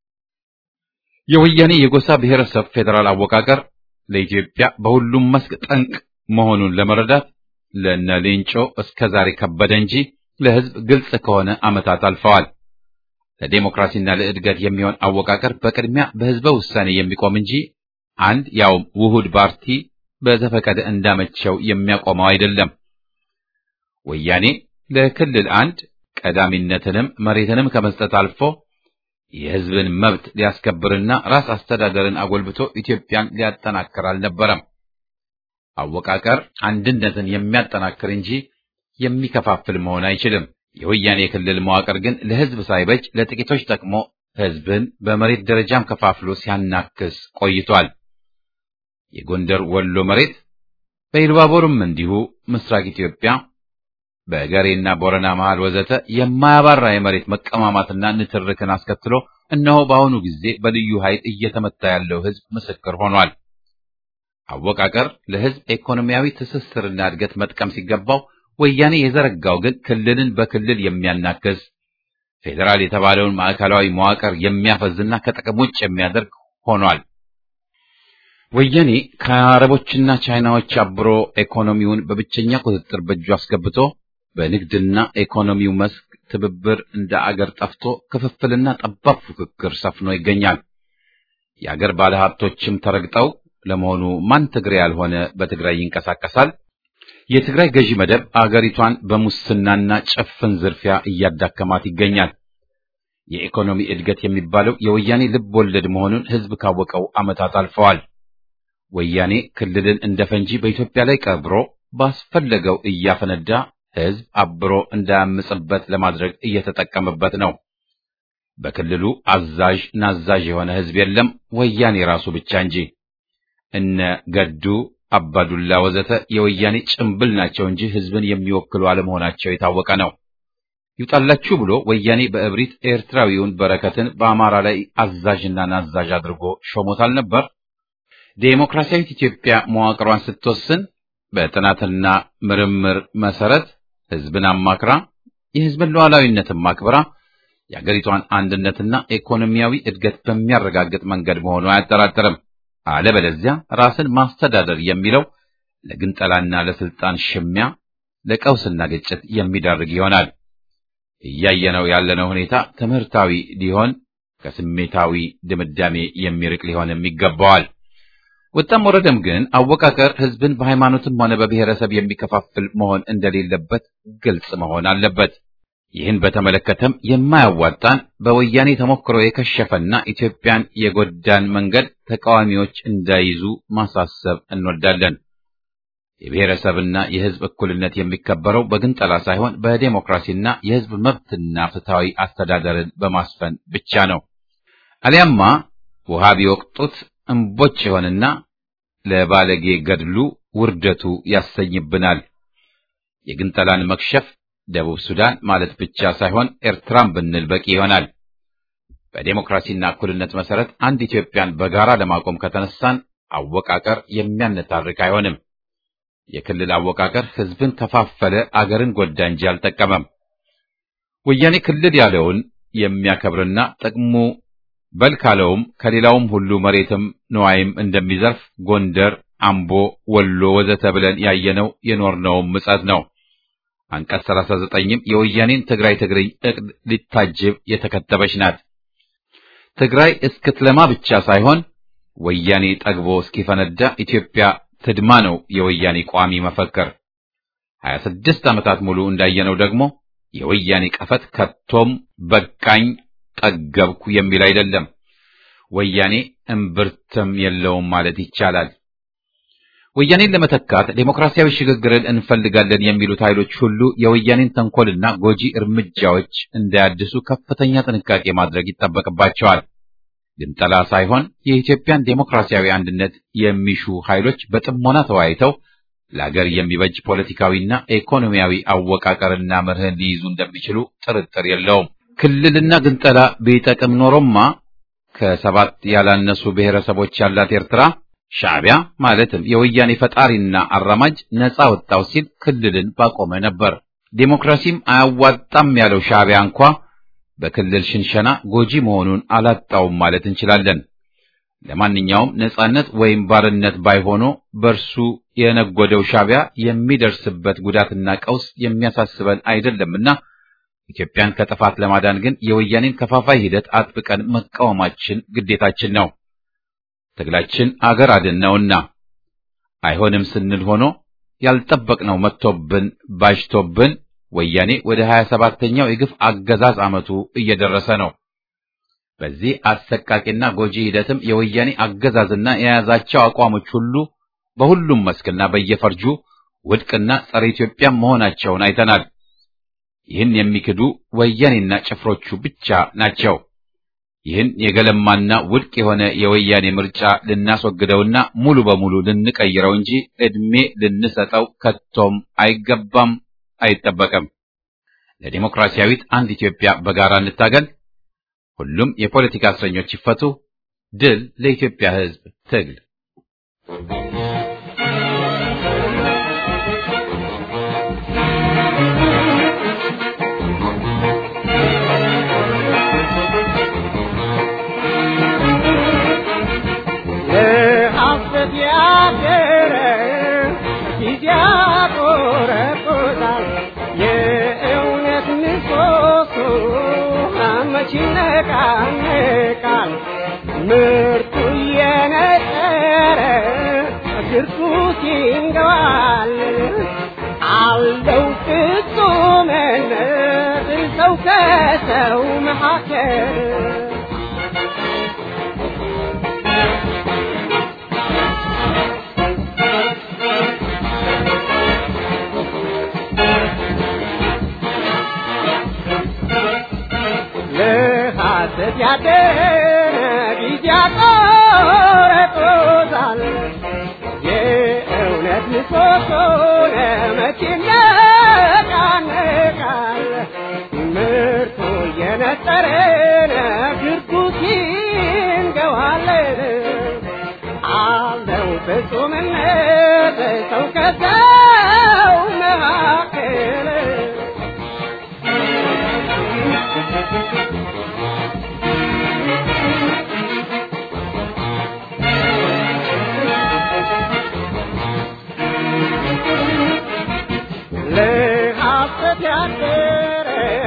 A: የወያኔ የጎሳ ብሔረሰብ ፌዴራል አወቃቀር ለኢትዮጵያ በሁሉም መስክ ጠንቅ መሆኑን ለመረዳት ለነ ሌንጮ እስከ ዛሬ ከበደ እንጂ ለህዝብ ግልጽ ከሆነ ዓመታት አልፈዋል። ለዴሞክራሲና ለእድገት የሚሆን አወቃቀር በቅድሚያ በህዝበ ውሳኔ የሚቆም እንጂ አንድ ያውም ውሁድ ፓርቲ በዘፈቀደ እንዳመቸው የሚያቆመው አይደለም። ወያኔ ለክልል አንድ ቀዳሚነትንም መሬትንም ከመስጠት አልፎ የህዝብን መብት ሊያስከብርና ራስ አስተዳደርን አጎልብቶ ኢትዮጵያን ሊያጠናክር አልነበረም። አወቃቀር አንድነትን የሚያጠናክር እንጂ የሚከፋፍል መሆን አይችልም። የወያኔ የክልል መዋቅር ግን ለህዝብ ሳይበጅ ለጥቂቶች ጠቅሞ ህዝብን በመሬት ደረጃም ከፋፍሎ ሲያናክስ ቆይቷል። የጎንደር ወሎ መሬት በኢሉባቦርም እንዲሁ ምስራቅ ኢትዮጵያ በገሬና ቦረና መሃል ወዘተ የማያባራ የመሬት መቀማማትና ንትርክን አስከትሎ እነሆ በአሁኑ ጊዜ በልዩ ኃይል እየተመታ ያለው ህዝብ ምስክር ሆኗል። አወቃቀር ለህዝብ ኢኮኖሚያዊ ትስስርና እድገት መጥቀም ሲገባው ወያኔ የዘረጋው ግን ክልልን በክልል የሚያናክስ ፌዴራል የተባለውን ማዕከላዊ መዋቅር የሚያፈዝና ከጥቅም ውጭ የሚያደርግ ሆኗል። ወያኔ ከአረቦችና ቻይናዎች አብሮ ኢኮኖሚውን በብቸኛ ቁጥጥር በእጁ አስገብቶ በንግድና ኢኮኖሚው መስክ ትብብር እንደ አገር ጠፍቶ ክፍፍልና ጠባብ ፉክክር ሰፍኖ ይገኛል። የአገር ባለሀብቶችም ተረግጠው ለመሆኑ ማን ትግሬ ያልሆነ በትግራይ ይንቀሳቀሳል? የትግራይ ገዢ መደብ አገሪቷን በሙስናና ጭፍን ዝርፊያ እያዳከማት ይገኛል። የኢኮኖሚ እድገት የሚባለው የወያኔ ልብ ወለድ መሆኑን ህዝብ ካወቀው ዓመታት አልፈዋል። ወያኔ ክልልን እንደ ፈንጂ በኢትዮጵያ ላይ ቀብሮ ባስፈለገው እያፈነዳ ህዝብ አብሮ እንዳያምጽበት ለማድረግ እየተጠቀመበት ነው። በክልሉ አዛዥ ናዛዥ የሆነ ህዝብ የለም፣ ወያኔ ራሱ ብቻ እንጂ። እነ ገዱ አባዱላ ወዘተ የወያኔ ጭምብል ናቸው እንጂ ህዝብን የሚወክሉ አለመሆናቸው የታወቀ ነው። ይውጣላችሁ ብሎ ወያኔ በእብሪት ኤርትራዊውን በረከትን በአማራ ላይ አዛዥና ናዛዥ አድርጎ ሾሞታል ነበር። ዴሞክራሲያዊት ኢትዮጵያ መዋቅሯን ስትወስን በጥናትና ምርምር መሰረት ህዝብን አማክራ የህዝብን ሉዓላዊነትን ማክበራ የአገሪቷን አንድነትና ኢኮኖሚያዊ እድገት በሚያረጋግጥ መንገድ መሆኑ አያጠራጥርም። አለበለዚያ ራስን ማስተዳደር የሚለው ለግንጠላና ለስልጣን ሽሚያ፣ ለቀውስና ግጭት የሚዳርግ ይሆናል። እያየነው ያለነው ሁኔታ ትምህርታዊ ሊሆን ከስሜታዊ ድምዳሜ የሚርቅ ሊሆንም ይገባዋል። ወጣም ወረደም ግን አወቃቀር ህዝብን በሃይማኖትም ሆነ በብሔረሰብ የሚከፋፍል መሆን እንደሌለበት ግልጽ መሆን አለበት። ይህን በተመለከተም የማያዋጣን በወያኔ ተሞክሮ የከሸፈና ኢትዮጵያን የጎዳን መንገድ ተቃዋሚዎች እንዳይዙ ማሳሰብ እንወዳለን። የብሔረሰብና የህዝብ እኩልነት የሚከበረው በግንጠላ ሳይሆን በዴሞክራሲና የህዝብ መብትና ፍትሐዊ አስተዳደርን በማስፈን ብቻ ነው። አሊያማ ውሃ ቢወቅጡት እምቦጭ ይሆንና ለባለጌ ገድሉ ውርደቱ ያሰኝብናል። የግንጠላን መክሸፍ ደቡብ ሱዳን ማለት ብቻ ሳይሆን ኤርትራም ብንል በቂ ይሆናል። በዴሞክራሲና እኩልነት መሰረት አንድ ኢትዮጵያን በጋራ ለማቆም ከተነሳን አወቃቀር የሚያነታርክ አይሆንም። የክልል አወቃቀር ህዝብን ከፋፈለ፣ አገርን ጎዳ እንጂ አልጠቀመም። ወያኔ ክልል ያለውን የሚያከብርና ጥቅሙ በል ካለውም ከሌላውም ሁሉ መሬትም ንዋይም እንደሚዘርፍ ጎንደር፣ አምቦ፣ ወሎ ወዘተ ብለን ያየነው የኖርነውም ምጸት ነው። አንቀጽ 39ም የወያኔን ትግራይ ትግርኝ እቅድ ሊታጅብ የተከተበች ናት። ትግራይ እስክትለማ ብቻ ሳይሆን ወያኔ ጠግቦ እስኪፈነዳ ኢትዮጵያ ትድማ ነው የወያኔ ቋሚ መፈክር። 26 ዓመታት ሙሉ እንዳየነው ደግሞ የወያኔ ቀፈት ከቶም በቃኝ ጠገብኩ የሚል አይደለም። ወያኔ እምብርትም የለውም ማለት ይቻላል። ወያኔን ለመተካት ዴሞክራሲያዊ ሽግግርን እንፈልጋለን የሚሉት ኃይሎች ሁሉ የወያኔን ተንኮልና ጎጂ እርምጃዎች እንዳያድሱ ከፍተኛ ጥንቃቄ ማድረግ ይጠበቅባቸዋል። ግንጠላ ሳይሆን የኢትዮጵያን ዴሞክራሲያዊ አንድነት የሚሹ ኃይሎች በጥሞና ተወያይተው ለአገር የሚበጅ ፖለቲካዊና ኢኮኖሚያዊ አወቃቀርና መርህን ሊይዙ እንደሚችሉ ጥርጥር የለውም። ክልልና ግንጠላ ቢጠቅም ኖሮማ ከሰባት ያላነሱ ብሔረሰቦች ያላት ኤርትራ ሻዕቢያ ማለትም የወያኔ ፈጣሪና አራማጅ ነፃ ወጣው ሲል ክልልን ባቆመ ነበር። ዴሞክራሲም አያዋጣም ያለው ሻዕቢያ እንኳ በክልል ሽንሸና ጎጂ መሆኑን አላጣውም ማለት እንችላለን። ለማንኛውም ነፃነት ወይም ባርነት ባይሆኖ በእርሱ የነጎደው ሻዕቢያ የሚደርስበት ጉዳትና ቀውስ የሚያሳስበን አይደለምና ኢትዮጵያን ከጥፋት ለማዳን ግን የወያኔን ከፋፋይ ሂደት አጥብቀን መቃወማችን ግዴታችን ነው። ትግላችን አገር አድን ነውና አይሆንም ስንል ሆኖ ያልጠበቅነው መጥቶብን ባጅቶብን ወያኔ ወደ ሀያ ሰባተኛው የግፍ አገዛዝ ዓመቱ እየደረሰ ነው። በዚህ አሰቃቂና ጎጂ ሂደትም የወያኔ አገዛዝና የያዛቸው አቋሞች ሁሉ በሁሉም መስክና በየፈርጁ ውድቅና ጸረ ኢትዮጵያ መሆናቸውን አይተናል። ይህን የሚክዱ ወያኔና ጭፍሮቹ ብቻ ናቸው። ይህን የገለማና ውድቅ የሆነ የወያኔ ምርጫ ልናስወግደውና ሙሉ በሙሉ ልንቀይረው እንጂ ዕድሜ ልንሰጠው ከቶም አይገባም፣ አይጠበቅም። ለዲሞክራሲያዊት አንድ ኢትዮጵያ በጋራ እንታገል። ሁሉም የፖለቲካ እስረኞች ይፈቱ። ድል ለኢትዮጵያ ሕዝብ ትግል።
F: ይነቃነቃል ምርቱ እየነጠረ ግርቱ ሲንገባል አለው ፍጹምነት ሰው ከሰው መካከል ለሐሰት ያደረ ጊዜ ያቆረጦታል የእውነት ምሰሶ ለመቼ ይነቃነቃል ምርቱ እየነጠረ ግርጉት ይንገዋለን አለው ፍጹምነት ሰው ከሰው መካከል ለሐሰት ያደረ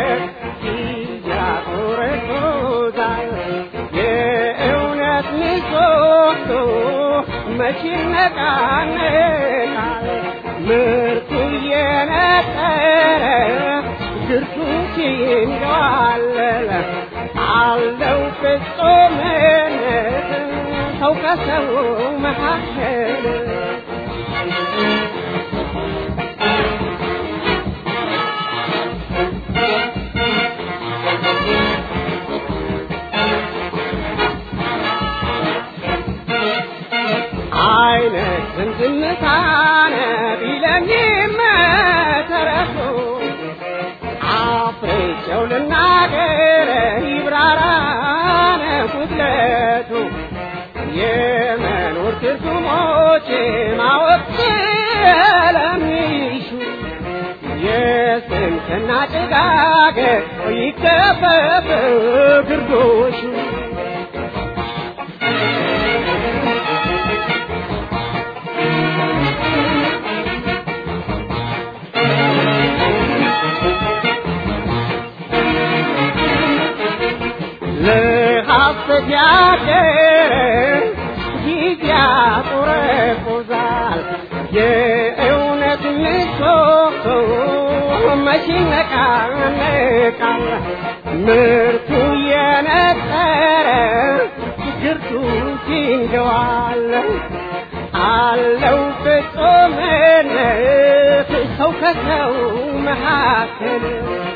F: ያቆረቆዛል የእውነት ምሰሶ መቼ ይነቃነቃል ምርቱ እየነጠረ ግርቱ ሲንገዋለል አለው ፍጹምነት ሰው ከሰው መካከል አይነት ዝምታነ ቢለኝም ተረፉ አፍሬቸው ልናገር ይብራራነ ጉድለቱ የመኖር ትርጉሞች ማወቅ ስለሚሹ የስንፍና ጭጋግ ይከፈፍ ግርዶሹ ለሐሰት ያደረ ጊዜ ያቆረቁዛል የእውነት ምሰሶ መቼ ይነቃነቃል ምርቱ የነጠረ ግርቱ ሲንገዋል አለው ፍጹምነት ሰው ከሰው መካከል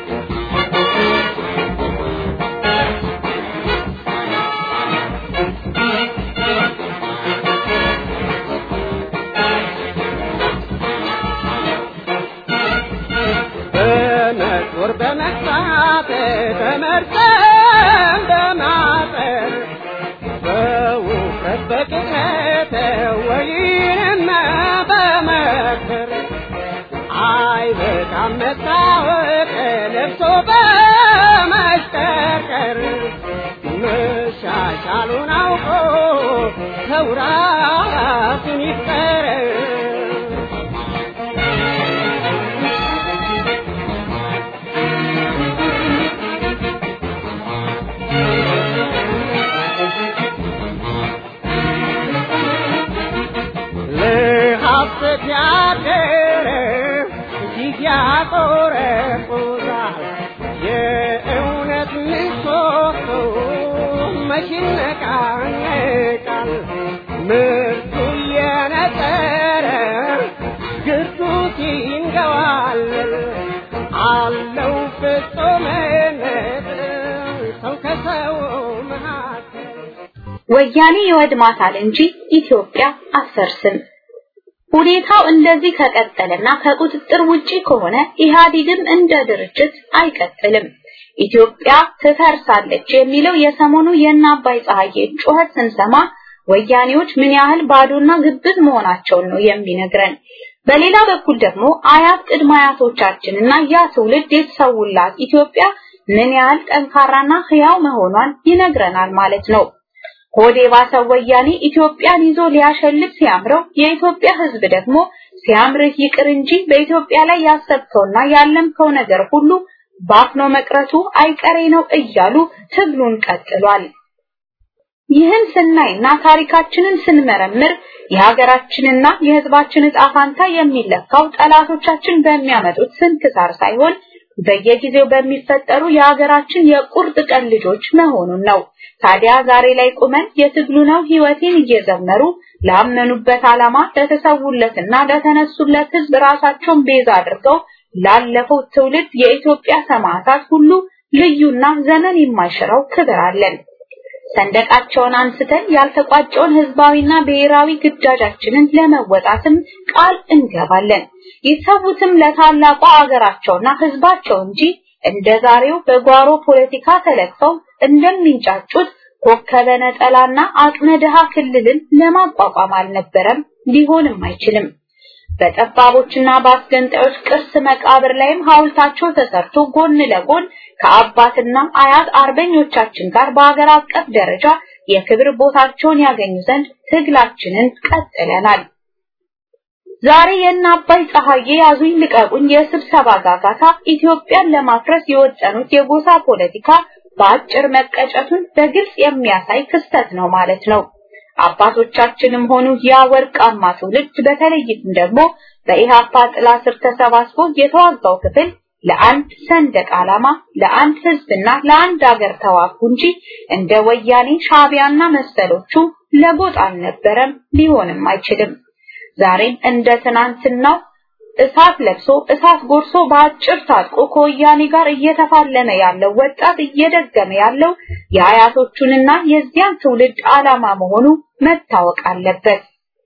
F: በመጦር በመግባት በመርጠም በማጠር በውፍረት በቅጥረት ወይንም በመክር አይበቃም መታወቅ ለብሶ በመሽቀርቀር መሻሻሉን አውቆ ሰው ራሱን ይፍጠር ለሐሰት ያደረ ጊዜ ያቆረቁዛል የእውነት ምሰሶ መቼ ይነቃነቃል ምርቱ እየነጠረ ግርዱት ይንገዋል አለው ፍጹምነት ሰው ከሰው መካከል
B: ወያኔ ይወድማታል እንጂ ኢትዮጵያ አትፈርስም። ሁኔታው እንደዚህ ከቀጠለና ከቁጥጥር ውጪ ከሆነ ኢህአዴግም እንደ ድርጅት አይቀጥልም። ኢትዮጵያ ትፈርሳለች የሚለው የሰሞኑ የእነ አባይ ፀሐዬ ጩኸት ስንሰማ ወያኔዎች ምን ያህል ባዶና ግብዝ መሆናቸውን ነው የሚነግረን። በሌላ በኩል ደግሞ አያት ቅድመ አያቶቻችንና ያ ትውልድ የተሰውላት ኢትዮጵያ ምን ያህል ጠንካራና ህያው መሆኗን ይነግረናል ማለት ነው። ሆዴ ባሰው ወያኔ ኢትዮጵያን ይዞ ሊያሸልት ሲያምረው የኢትዮጵያ ህዝብ ደግሞ ሲያምርህ ይቅር እንጂ በኢትዮጵያ ላይ ያሰብከውና ያለምከው ነገር ሁሉ ባክኖ መቅረቱ አይቀሬ ነው እያሉ ትግሉን ቀጥሏል። ይህን ስናይና ታሪካችንን ስንመረምር የሀገራችንና የሕዝባችን ዕጣ ፋንታ የሚለካው ጠላቶቻችን በሚያመጡት ስንክሳር ሳይሆን በየጊዜው በሚፈጠሩ የሀገራችን የቁርጥ ቀን ልጆች መሆኑን ነው። ታዲያ ዛሬ ላይ ቁመን የትግሉ ነው ሕይወቴን እየዘመሩ ላመኑበት ዓላማ ለተሰውለትና ለተነሱለት ሕዝብ ራሳቸውን ቤዛ አድርገው ላለፈው ትውልድ የኢትዮጵያ ሰማዕታት ሁሉ ልዩና ዘመን የማይሽረው ክብር አለን። ሰንደቃቸውን አንስተን ያልተቋጨውን ህዝባዊና ብሔራዊ ግዳጃችንን ለመወጣትም ቃል እንገባለን። ይሰዉትም ለታላቋ አገራቸውና ህዝባቸው እንጂ እንደ ዛሬው በጓሮ ፖለቲካ ተለክፈው እንደሚንጫጩት ኮከበ ነጠላና አቅመ ድሃ ክልልን ለማቋቋም አልነበረም፣ ሊሆንም አይችልም። በጠባቦችና በአስገንጣዮች ቅርስ መቃብር ላይም ሐውልታቸው ተሰርቶ ጎን ለጎን ከአባትና አያት አርበኞቻችን ጋር በአገር አቀፍ ደረጃ የክብር ቦታቸውን ያገኙ ዘንድ ትግላችንን ቀጥለናል። ዛሬ የእነ አባይ ፀሐዬ ያዙኝ ልቀቁኝ የስብሰባ ጋጋታ ኢትዮጵያን ለማፍረስ የወጠኑት የጎሳ ፖለቲካ በአጭር መቀጨቱን በግልጽ የሚያሳይ ክስተት ነው ማለት ነው። አባቶቻችንም ሆኑ ያ ወርቃማ ትውልድ በተለይም ደግሞ በኢሃፓ ጥላ ስር ተሰባስቦ የተዋጋው ክፍል ለአንድ ሰንደቅ ዓላማ፣ ለአንድ ህዝብና ለአንድ አገር ተዋጉ እንጂ እንደ ወያኔ ሻዕቢያና መሰሎቹ ለጎጥ አልነበረም፣ ሊሆንም አይችልም። ዛሬም እንደ ትናንትናው እሳት ለብሶ እሳት ጎርሶ በአጭር ታጥቆ ከወያኔ ጋር እየተፋለመ ያለው ወጣት እየደገመ ያለው የአያቶቹንና የዚያን ትውልድ ዓላማ መሆኑ መታወቅ አለበት።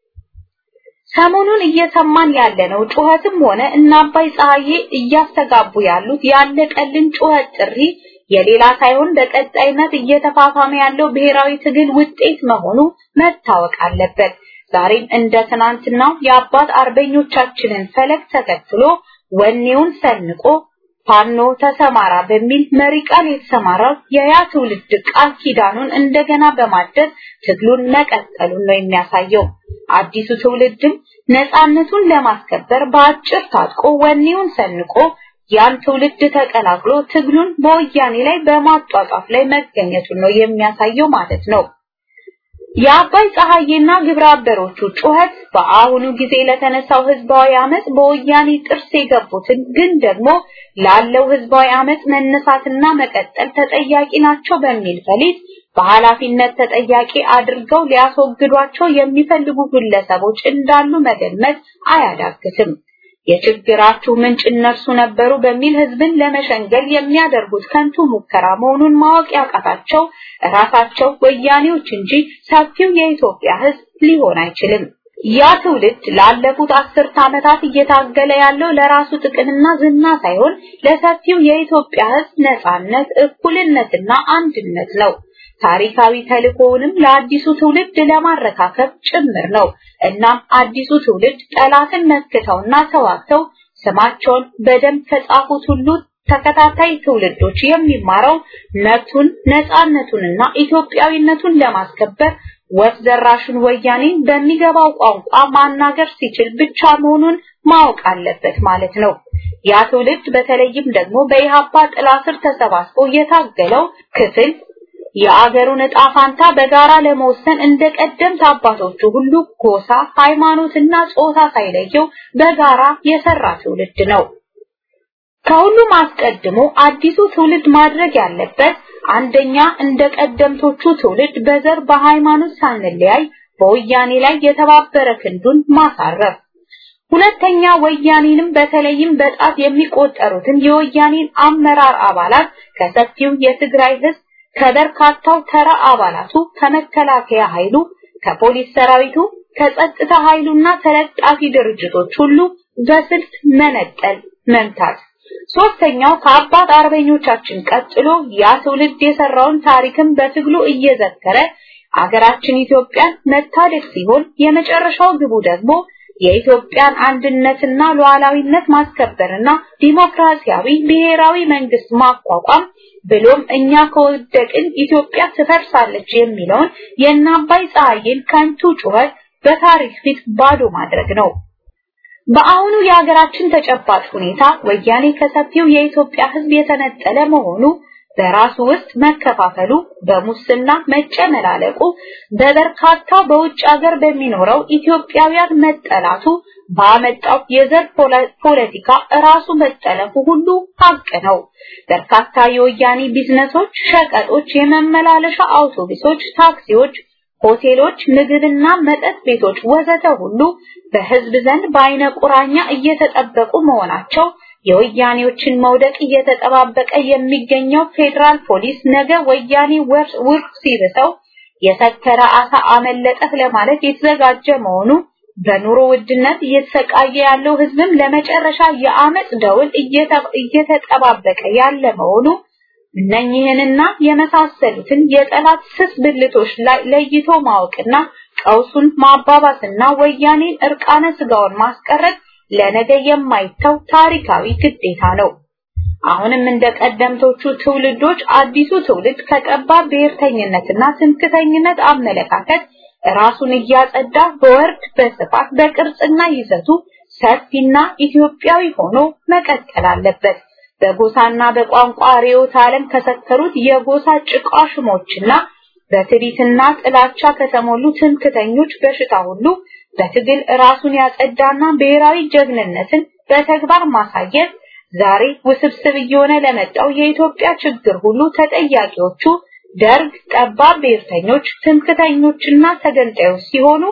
B: ሰሞኑን እየሰማን ያለነው ጩኸትም ሆነ እነ አባይ ፀሐዬ እያስተጋቡ ያሉት ያለቀልን ጩኸት ጥሪ የሌላ ሳይሆን በቀጣይነት እየተፋፋመ ያለው ብሔራዊ ትግል ውጤት መሆኑ መታወቅ አለበት። ዛሬም እንደ ትናንትናው የአባት አርበኞቻችንን ፈለግ ተከትሎ ወኔውን ሰንቆ ፋኖ ተሰማራ በሚል መሪ ቃል የተሰማራው የያ ትውልድ ቃል ኪዳኑን እንደገና በማደስ ትግሉን መቀጠሉን ነው የሚያሳየው። አዲሱ ትውልድም ነፃነቱን ለማስከበር በአጭር ታጥቆ ወኔውን ሰንቆ ያን ትውልድ ተቀላቅሎ ትግሉን በወያኔ ላይ በማጧጧፍ ላይ መገኘቱን ነው የሚያሳየው ማለት ነው። የአባይ ፀሐዬና ግብረ አበሮቹ ጩኸት በአሁኑ ጊዜ ለተነሳው ህዝባዊ አመጽ በወያኔ ጥርስ የገቡትን ግን ደግሞ ላለው ህዝባዊ አመጽ መነሳትና መቀጠል ተጠያቂ ናቸው በሚል ፈሊጥ በኃላፊነት ተጠያቂ አድርገው ሊያስወግዷቸው የሚፈልጉ ግለሰቦች እንዳሉ መገመት አያዳግትም። የችግራችሁ ምንጭ እነርሱ ነበሩ በሚል ህዝብን ለመሸንገል የሚያደርጉት ከንቱ ሙከራ መሆኑን ማወቅ ያቃታቸው ራሳቸው ወያኔዎች እንጂ ሰፊው የኢትዮጵያ ህዝብ ሊሆን አይችልም። ያ ትውልድ ላለፉት አስርት ዓመታት እየታገለ ያለው ለራሱ ጥቅምና ዝና ሳይሆን ለሰፊው የኢትዮጵያ ህዝብ ነጻነት፣ እኩልነትና አንድነት ነው። ታሪካዊ ተልእኮውንም ለአዲሱ ትውልድ ለማረካከብ ጭምር ነው። እናም አዲሱ ትውልድ ጠላትን መክተውና ተዋግተው ስማቸውን በደም ከጻፉት ሁሉ ተከታታይ ትውልዶች የሚማረው መብቱን ነፃነቱንና ኢትዮጵያዊነቱን ለማስከበር ወፍ ዘራሹን ወያኔን በሚገባው ቋንቋ ማናገር ሲችል ብቻ መሆኑን ማወቅ አለበት ማለት ነው። ያ ትውልድ በተለይም ደግሞ በኢሃፓ ጥላ ስር ተሰባስቦ የታገለው ክፍል የአገሩን ዕጣ ፋንታ በጋራ ለመወሰን እንደ ቀደምት አባቶቹ ሁሉ ጎሳ፣ ሃይማኖትና ጾታ ሳይለየው በጋራ የሰራ ትውልድ ነው። ከሁሉም አስቀድሞ አዲሱ ትውልድ ማድረግ ያለበት አንደኛ እንደ ቀደምቶቹ ትውልድ በዘር በሃይማኖት ሳንለያይ በወያኔ ላይ የተባበረ ክንዱን ማሳረፍ፣ ሁለተኛ ወያኔንም በተለይም በጣት የሚቆጠሩትን የወያኔን አመራር አባላት ከሰፊው የትግራይ ህዝብ ከበርካታው ተራ አባላቱ ከመከላከያ ኃይሉ ከፖሊስ ሰራዊቱ ከጸጥታ ኃይሉና ተለጣፊ ድርጅቶች ሁሉ በስልት መነጠል መምታት ሶስተኛው ከአባት አርበኞቻችን ቀጥሎ ያ ትውልድ የሰራውን ታሪክም በትግሉ እየዘከረ አገራችን ኢትዮጵያን መታደግ ሲሆን የመጨረሻው ግቡ ደግሞ የኢትዮጵያን አንድነትና ሉዓላዊነት ማስከበርና ዲሞክራሲያዊ ብሔራዊ መንግስት ማቋቋም ብሎም እኛ ከወደቅን ኢትዮጵያ ትፈርሳለች የሚለውን የእናባይ ፀሐይን ከንቱ ጩኸት በታሪክ ፊት ባዶ ማድረግ ነው። በአሁኑ የሀገራችን ተጨባጭ ሁኔታ ወያኔ ከሰፊው የኢትዮጵያ ሕዝብ የተነጠለ መሆኑ በራሱ ውስጥ መከፋፈሉ፣ በሙስና መጨመላለቁ፣ በበርካታ በውጭ ሀገር በሚኖረው ኢትዮጵያውያን መጠላቱ ባመጣው የዘር ፖለቲካ ራሱ መጠለፉ ሁሉ ሀቅ ነው። በርካታ የወያኔ ቢዝነሶች፣ ሸቀጦች፣ የመመላለሻ አውቶቡሶች፣ ታክሲዎች፣ ሆቴሎች፣ ምግብና መጠጥ ቤቶች ወዘተ ሁሉ በህዝብ ዘንድ በአይነ ቁራኛ እየተጠበቁ መሆናቸው የወያኔዎችን መውደቅ እየተጠባበቀ የሚገኘው ፌዴራል ፖሊስ ነገ ወያኔ ውርቅ ሲርሰው የሰከረ አሳ አመለጠህ ለማለት የተዘጋጀ መሆኑ በኑሮ ውድነት እየተሰቃየ ያለው ህዝብም ለመጨረሻ የአመፅ ደውል እየተጠባበቀ ያለ መሆኑ እነኚህንና የመሳሰሉትን የጠላት ስስ ብልቶች ላይ ለይቶ ማወቅና ቀውሱን ማባባስና ወያኔን እርቃነ ስጋውን ማስቀረት ለነገ የማይተው ታሪካዊ ግዴታ ነው። አሁንም እንደ ቀደምቶቹ ትውልዶች አዲሱ ትውልድ ከጠባብ ብሔርተኝነትና ትምክተኝነት አመለካከት ራሱን እያጸዳ በወርድ በስፋት በቅርጽና ይዘቱ ሰፊና ኢትዮጵያዊ ሆኖ መቀጠል አለበት። በጎሳና በቋንቋ ርዕዮተ ዓለም ከሰከሩት የጎሳ ጭቃሽሞችና በትዕቢትና ጥላቻ ከተሞሉ ትምክተኞች በሽታ ሁሉ በትግል ራሱን ያጸዳና ብሔራዊ ጀግንነትን በተግባር ማሳየት ዛሬ ውስብስብ እየሆነ ለመጣው የኢትዮጵያ ችግር ሁሉ ተጠያቂዎቹ ደርግ፣ ጠባብ ብሔርተኞች፣ ትምክተኞችና ተገንጣዮች ሲሆኑ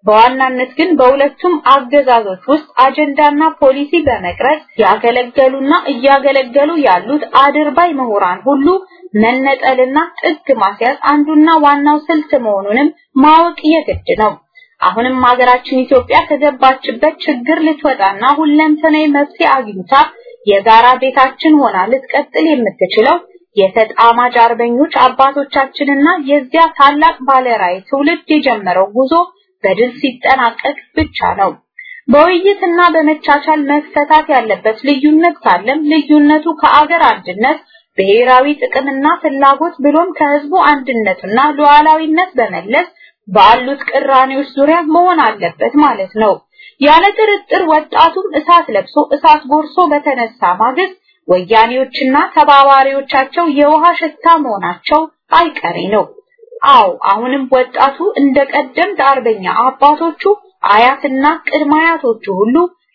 B: በዋናነት ግን በሁለቱም አገዛዞች ውስጥ አጀንዳና ፖሊሲ በመቅረጽ ያገለገሉና እያገለገሉ ያሉት አድርባይ ምሁራን ሁሉ መነጠልና ጥግ ማስያዝ አንዱና ዋናው ስልት መሆኑንም ማወቅ የግድ ነው። አሁንም ሀገራችን ኢትዮጵያ ከገባችበት ችግር ልትወጣና ሁለንተናዊ መፍትሄ አግኝታ የጋራ ቤታችን ሆና ልትቀጥል የምትችለው የተጣማጅ አርበኞች አባቶቻችንና የዚያ ታላቅ ባለራዕይ ትውልድ የጀመረው ጉዞ በድል ሲጠናቀቅ ብቻ ነው። በውይይትና በመቻቻል መፈታት ያለበት ልዩነት ካለም ልዩነቱ ከአገር አንድነት ብሔራዊ ጥቅምና ፍላጎት ብሎም ከህዝቡ አንድነትና ሉዓላዊነት በመለስ ባሉት ቅራኔዎች ዙሪያ መሆን አለበት ማለት ነው። ያለ ጥርጥር ወጣቱም እሳት ለብሶ እሳት ጎርሶ በተነሳ ማግስት ወያኔዎችና ተባባሪዎቻቸው የውሃ ሽታ መሆናቸው አይቀሬ ነው። አው አሁንም ወጣቱ እንደ ቀደምት አርበኛ አባቶቹ አያትና ቅድመ አያቶቹ ሁሉ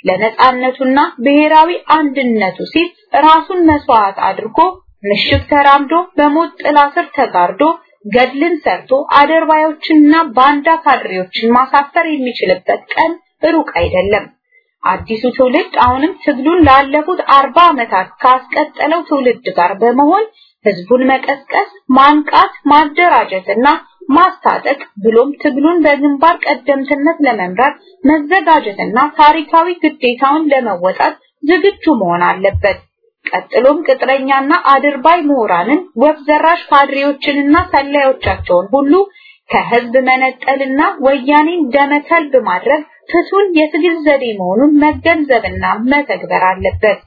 B: ለነጻነቱና ብሔራዊ አንድነቱ ሲል ራሱን መስዋዕት አድርጎ ምሽግ ተራምዶ በሞት ጥላ ስር ተጋርዶ ገድልን ሰርቶ አደርባዮችንና ባንዳ ካድሬዎችን ማሳፈር የሚችልበት ቀን ሩቅ አይደለም። አዲሱ ትውልድ አሁንም ትግሉን ላለፉት አርባ ዓመታት ካስቀጠለው ትውልድ ጋር በመሆን ህዝቡን መቀስቀስ፣ ማንቃት፣ ማደራጀትና ማስታጠቅ ብሎም ትግሉን በግንባር ቀደምትነት ለመምራት መዘጋጀትና ታሪካዊ ግዴታውን ለመወጣት ዝግጁ መሆን አለበት። ቀጥሎም ቅጥረኛና አድርባይ ምሁራንን ወፍ ዘራሽ ካድሬዎችንና ሰላዮቻቸውን ሁሉ ከህዝብ መነጠልና ወያኔን ደመከልብ ማድረግ ፍቱን የትግል ዘዴ መሆኑን መገንዘብና መተግበር አለበት።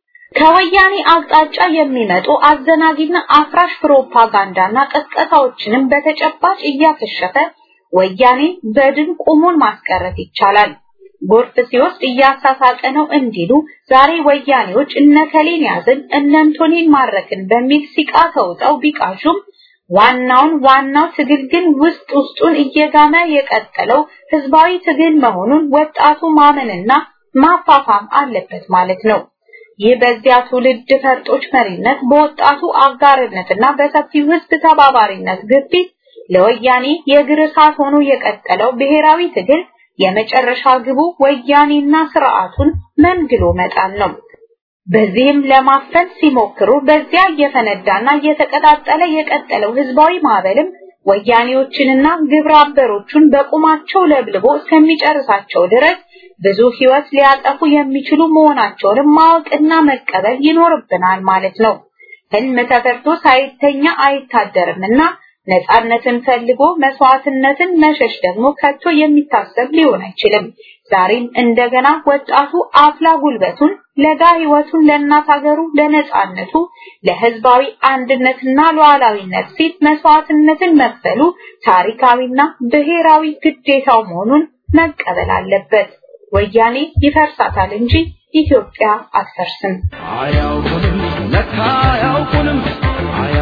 B: ከወያኔ አቅጣጫ የሚመጡ አዘናጊና አፍራሽ ፕሮፓጋንዳና ቀስቀሳዎችንም በተጨባጭ እያከሸፈ ወያኔ በድን ቁሙን ማስቀረት ይቻላል። ጎርፍ ሲወስድ እያሳሳቀ ነው እንዲሉ ዛሬ ወያኔዎች እነከሌን ያዝን እነንቶኔን ማረክን በሚል ሲቃ ተውጠው ቢቃሹም ዋናውን ዋናው ትግል ግን ውስጥ ውስጡን እየጋመ የቀጠለው ህዝባዊ ትግል መሆኑን ወጣቱ ማመንና ማፋፋም አለበት ማለት ነው። ይህ በዚያ ትውልድ ፈርጦች መሪነት በወጣቱ አጋርነትና በሰፊው ህዝብ ተባባሪነት ግፊት ለወያኔ የእግር እሳት ሆኖ የቀጠለው ብሔራዊ ትግል የመጨረሻ ግቡ ወያኔና ስርዓቱን መንግሎ መጣል ነው። በዚህም ለማፈን ሲሞክሩ በዚያ እየፈነዳና እየተቀጣጠለ የቀጠለው ህዝባዊ ማዕበልም ወያኔዎችንና ግብረ አበሮቹን በቁማቸው ለብልቦ እስከሚጨርሳቸው ድረስ ብዙ ህይወት ሊያጠፉ የሚችሉ መሆናቸውንም ማወቅና መቀበል ይኖርብናል ማለት ነው። ህልም ተፈርቶ ሳይተኛ አይታደርምና ነፃነትን ፈልጎ መስዋዕትነትን መሸሽ ደግሞ ከቶ የሚታሰብ ሊሆን አይችልም። ዛሬም እንደገና ወጣቱ አፍላ ጉልበቱን ለጋ ህይወቱን ለእናት ሀገሩ ለነፃነቱ ለህዝባዊ አንድነትና ሉዓላዊነት ሲል መስዋዕትነትን መክፈሉ ታሪካዊና ብሔራዊ ግዴታው መሆኑን መቀበል አለበት። ወያኔ ይፈርሳታል እንጂ ኢትዮጵያ አትፈርስም።
G: አያውቁንም ለካ አያውቁንም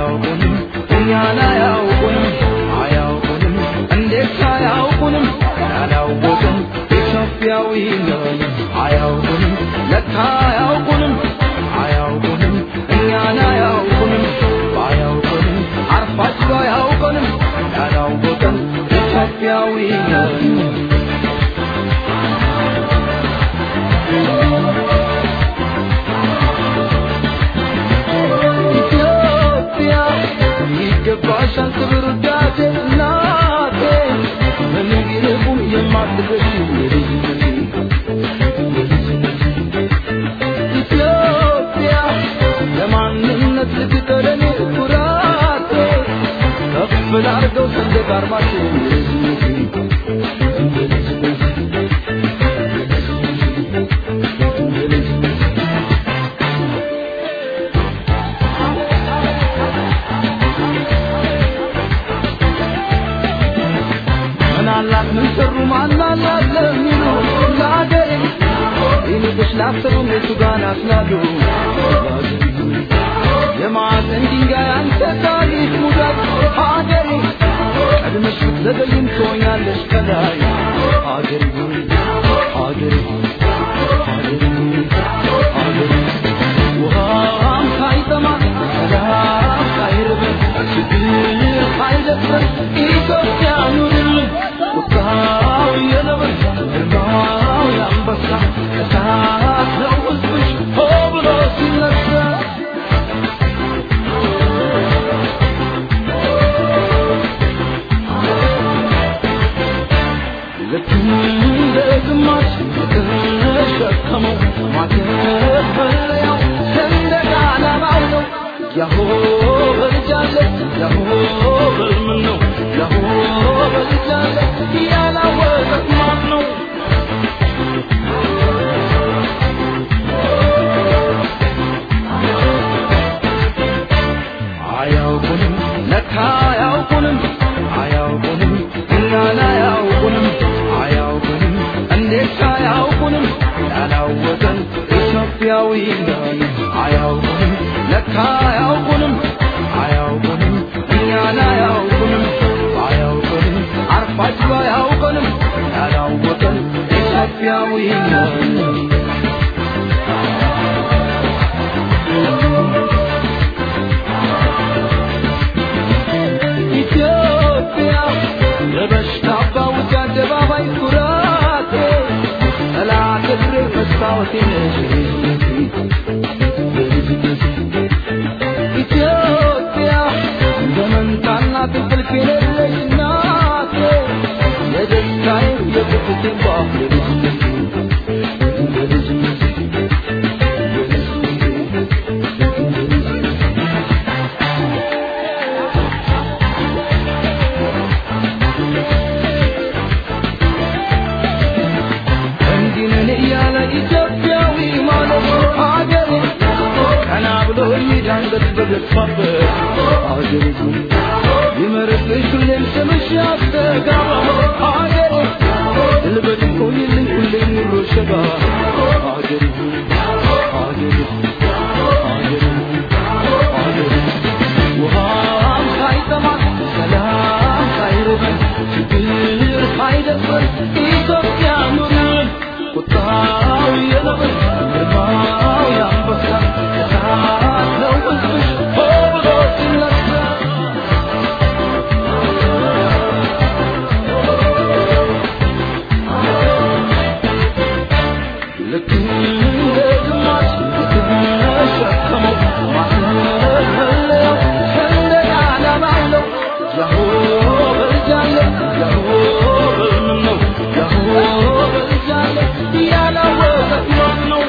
G: ነን አያውቁንም ለካ አያውቁንም አያውቁንም እኛን አያውቁንም ባያውቁንም አርፋችሁ አያውቁንም ያላወቀን ኢትዮጵያዊ ነን ኢትዮጵያ ይገባሻል ክብር ውዳሴ እናቴ በምን ቢርቁም የማትገሽ የልጅነቴ ኢትዮጵያ ለማንነት ልትቀረኔ ኩራቴ ከፍ ላርገው ሰንደቅ ዓርማችን የልጅነቴ ምናላት ምን ሰሩ ማናላት ለሚሉ ለአገሬ ይልቅሽ ላሰሩ እነሱ ጋር ናስላሉ የማዕዘን ድንጋይ አንተ ታሪክ ሙዳት ሀገሬ ቀድመሽ ብትዘገይም ትሆኛለሽ ከላይ ሀገሬ ሆይ ሀገሬ ሆይ ሀገሬ ሆይ ሀገሬ ውሃም ሳይጠማ ሰላም ሳይርበን ችግር ሳይደፍረን ኢትዮጵያ ኑርልን ቁጣው የነብር ግርማው የአንበሳ እሳት ነው ሕዝብሽ ሆ ብሎ ሲነሳ ልክ እንደ ግማሽ የተሸከመው ማተፈለያው ሰንደቅ ዓላማው ነው። ያሆ በልጃለ ያሆ በልምን ነው ያሆ በልጃለ ያላወቀት ማን ነው? አያውቁንም ለካ አያውቁንም አያውቁንም እኛን አያውቁንም አያውቁንም እንዴት አያውቁንም ያላወቀን ኢትዮጵያዊ ነን አያውቁንም ለካ አያውቁንም አያውቁንም እኛን አያውቁንም አያውቁንም አርፋችሁ አያውቁንም ያላወቀን ኢትዮጵያዊ ነን ኢትዮጵያ ለበሽታ ባውጃ አደባባይ ኩራቴ ጠላት እግሬ መስታወቴ ነሽ ኢትዮጵያ እንደ መንታና ትንቅልፍ የሌለሽ እናቴ የደስታዬ የቁጥቴ ባፍ እንዲህ ነን እያለ ኢትዮጵያዊ ማለት ሀገሬ ቀና ብሎ የሚዳንገት በገፋበት ሀገሬ ይመርብሽ ሁሌም ስምሽ ያስተጋባ ሀገሬ ልበድ ቆይልኝ ሁሌም ኑሮ ሸጋ ሀገሬ ሀገሬ ሀገሬ ሀገሬ ውሃም ሳይጠማን ሰላም ሳይርበን ችግር ሳይደፍረን ኢትዮጵያ ኑርን ቁጣው የነብር ግርማው የአንበሳ እሳት ነው ሕዝብሽ ሆ ብሎ ሲነሳ ልክ እንደ ግማሽ የተሸከመው ማተፈለያው ሰንደቅ ዓላማው ነው። ያሆ በልጃለ ያሆ በልምን ነው ያሆ በልጃለ ያላወቀት ማን ነው?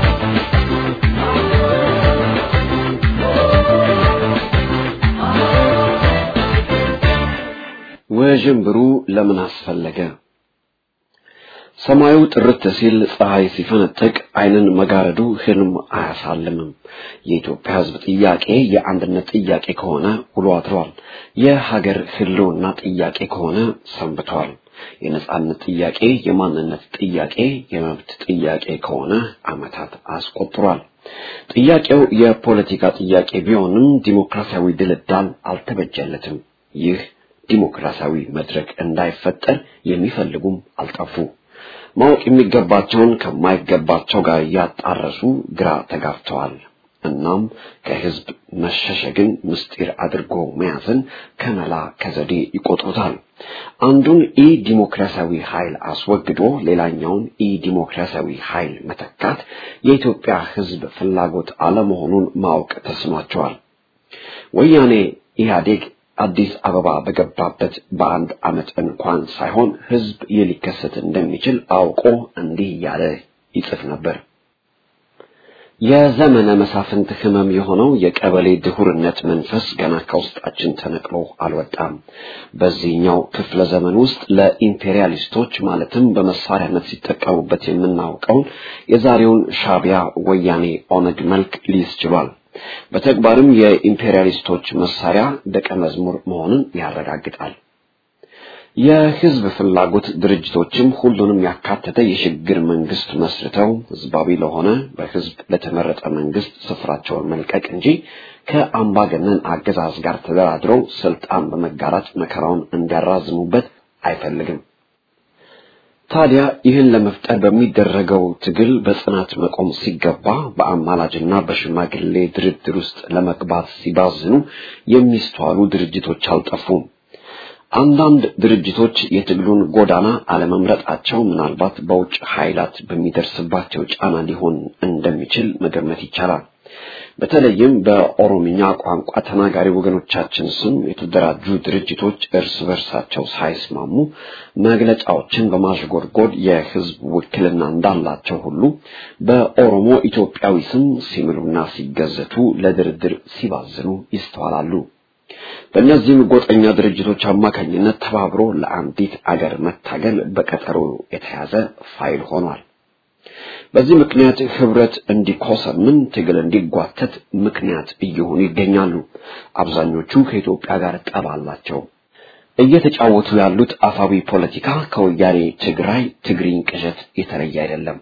C: ውዥንብሩ ለምን አስፈለገ? ሰማዩ ጥርት ሲል ፀሐይ ሲፈነጥቅ ዓይንን መጋረዱ ህልም አያሳልምም። የኢትዮጵያ ሕዝብ ጥያቄ የአንድነት ጥያቄ ከሆነ ውሎ አድሯል። የሀገር ህልውና ጥያቄ ከሆነ ሰንብቷል። የነጻነት ጥያቄ፣ የማንነት ጥያቄ፣ የመብት ጥያቄ ከሆነ ዓመታት አስቆጥሯል። ጥያቄው የፖለቲካ ጥያቄ ቢሆንም ዲሞክራሲያዊ ድልዳል አልተበጀለትም። ይህ ዲሞክራሲያዊ መድረክ እንዳይፈጠር የሚፈልጉም አልጠፉ። ማወቅ የሚገባቸውን ከማይገባቸው ጋር እያጣረሱ ግራ ተጋብተዋል። እናም ከህዝብ መሸሸግን ምስጢር አድርጎ መያዝን ከመላ ከዘዴ ይቆጥሩታል። አንዱን ኢ ዲሞክራሲያዊ ኃይል አስወግዶ ሌላኛውን ኢ ዲሞክራሲያዊ ኃይል መተካት የኢትዮጵያ ህዝብ ፍላጎት አለመሆኑን ማወቅ ተስኗቸዋል። ወያኔ ኢህአዴግ አዲስ አበባ በገባበት በአንድ ዓመት እንኳን ሳይሆን ህዝብ ይህ ሊከሰት እንደሚችል አውቆ እንዲህ እያለ ይጽፍ ነበር። የዘመነ መሳፍንት ህመም የሆነው የቀበሌ ድሁርነት መንፈስ ገና ከውስጣችን ተነቅሎ አልወጣም። በዚህኛው ክፍለ ዘመን ውስጥ ለኢምፔሪያሊስቶች ማለትም በመሳሪያነት ሲጠቀሙበት የምናውቀውን የዛሬውን ሻቢያ፣ ወያኔ፣ ኦነግ መልክ ሊይዝ ችሏል። በተግባርም የኢምፔሪያሊስቶች መሳሪያ ደቀ መዝሙር መሆኑን ያረጋግጣል። የህዝብ ፍላጎት ድርጅቶችም ሁሉንም ያካተተ የሽግግር መንግስት መስርተው ህዝባዊ ለሆነ በህዝብ ለተመረጠ መንግስት ስፍራቸውን መልቀቅ እንጂ ከአምባገነን አገዛዝ ጋር ተደራድረው ስልጣን በመጋራት መከራውን እንዲያራዝሙበት አይፈልግም። ታዲያ ይህን ለመፍጠር በሚደረገው ትግል በጽናት መቆም ሲገባ በአማላጅና በሽማግሌ ድርድር ውስጥ ለመግባት ሲባዝኑ የሚስተዋሉ ድርጅቶች አልጠፉም። አንዳንድ ድርጅቶች የትግሉን ጎዳና አለመምረጣቸው ምናልባት በውጭ ኃይላት በሚደርስባቸው ጫና ሊሆን እንደሚችል መገመት ይቻላል። በተለይም በኦሮምኛ ቋንቋ ተናጋሪ ወገኖቻችን ስም የተደራጁ ድርጅቶች እርስ በርሳቸው ሳይስማሙ መግለጫዎችን በማሽጎድጎድ የህዝብ ውክልና እንዳላቸው ሁሉ በኦሮሞ ኢትዮጵያዊ ስም ሲምሉና ሲገዘቱ ለድርድር ሲባዝኑ ይስተዋላሉ። በእነዚህም ጎጠኛ ድርጅቶች አማካኝነት ተባብሮ ለአንዲት አገር መታገል በቀጠሮ የተያዘ ፋይል ሆኗል። በዚህ ምክንያት ህብረት እንዲኮሰምን ትግል እንዲጓተት ምክንያት እየሆኑ ይገኛሉ። አብዛኞቹ ከኢትዮጵያ ጋር ጠብ አላቸው። እየተጫወቱ ያሉት አፋዊ ፖለቲካ ከወያኔ ትግራይ ትግሪኝ ቅዠት የተለየ አይደለም።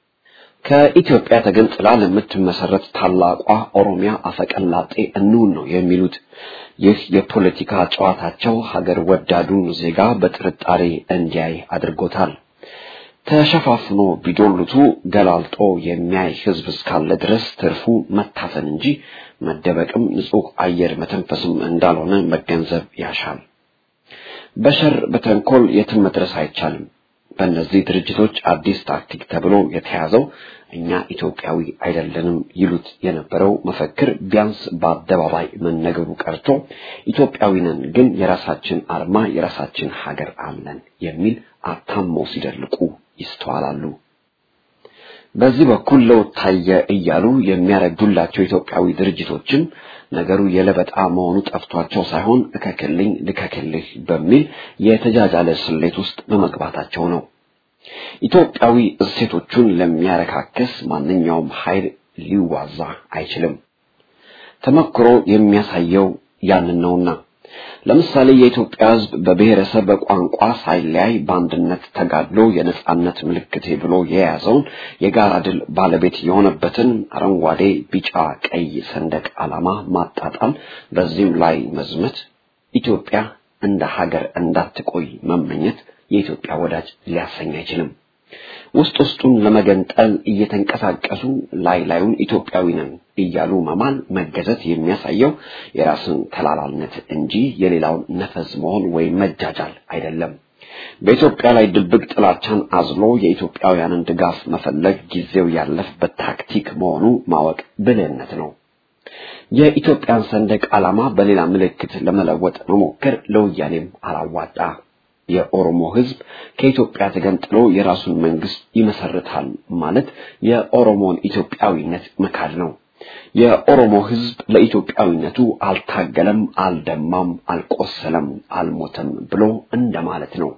C: ከኢትዮጵያ ተገንጥላ ለምትመሰረት ታላቋ ኦሮሚያ አፈቀላጤ እንውን ነው የሚሉት። ይህ የፖለቲካ ጨዋታቸው ሀገር ወዳዱን ዜጋ በጥርጣሬ እንዲያይ አድርጎታል። ተሸፋፍኖ ቢዶሉቱ ገላልጦ የሚያይ ህዝብ እስካለ ድረስ ትርፉ መታፈን እንጂ መደበቅም ንጹህ አየር መተንፈስም እንዳልሆነ መገንዘብ ያሻል። በሸር በተንኮል የትም መድረስ አይቻልም። በእነዚህ ድርጅቶች አዲስ ታክቲክ ተብሎ የተያዘው እኛ ኢትዮጵያዊ አይደለንም ይሉት የነበረው መፈክር ቢያንስ በአደባባይ መነገሩ ቀርቶ ኢትዮጵያዊ ነን ግን የራሳችን አርማ የራሳችን ሀገር አለን የሚል አታመው ሲደልቁ ይስተዋላሉ። በዚህ በኩል ለውጥ ታየ እያሉ የሚያረግዱላቸው ኢትዮጵያዊ ድርጅቶችም ነገሩ የለበጣ መሆኑ ጠፍቷቸው ሳይሆን እከክልኝ ልከክልህ በሚል የተጃጃለ ስሌት ውስጥ በመግባታቸው ነው። ኢትዮጵያዊ እሴቶቹን ለሚያረካክስ ማንኛውም ኃይል ሊዋዛ አይችልም። ተመክሮ የሚያሳየው ያንን ነውና ለምሳሌ የኢትዮጵያ ሕዝብ በብሔረሰብ በቋንቋ ሳይለያይ በአንድነት ተጋድሎ የነጻነት ምልክቴ ብሎ የያዘውን የጋራ ድል ባለቤት የሆነበትን አረንጓዴ፣ ቢጫ፣ ቀይ ሰንደቅ ዓላማ ማጣጣል፣ በዚህም ላይ መዝመት፣ ኢትዮጵያ እንደ ሀገር እንዳትቆይ መመኘት የኢትዮጵያ ወዳጅ ሊያሰኝ አይችልም። ውስጥ ውስጡን ለመገንጠል እየተንቀሳቀሱ ላይ ላዩን ኢትዮጵያዊ ነን እያሉ መማል መገዘት የሚያሳየው የራስን ተላላልነት እንጂ የሌላውን ነፈዝ መሆን ወይም መጃጃል አይደለም። በኢትዮጵያ ላይ ድብቅ ጥላቻን አዝሎ የኢትዮጵያውያንን ድጋፍ መፈለግ ጊዜው ያለፈበት ታክቲክ መሆኑ ማወቅ ብልህነት ነው። የኢትዮጵያን ሰንደቅ ዓላማ በሌላ ምልክት ለመለወጥ መሞከር ለወያኔም አላዋጣ። የኦሮሞ ሕዝብ ከኢትዮጵያ ተገንጥሎ የራሱን መንግስት ይመሰርታል ማለት የኦሮሞን ኢትዮጵያዊነት መካድ ነው። የኦሮሞ ሕዝብ ለኢትዮጵያዊነቱ አልታገለም፣ አልደማም፣ አልቆሰለም፣ አልሞተም ብሎ እንደማለት ነው።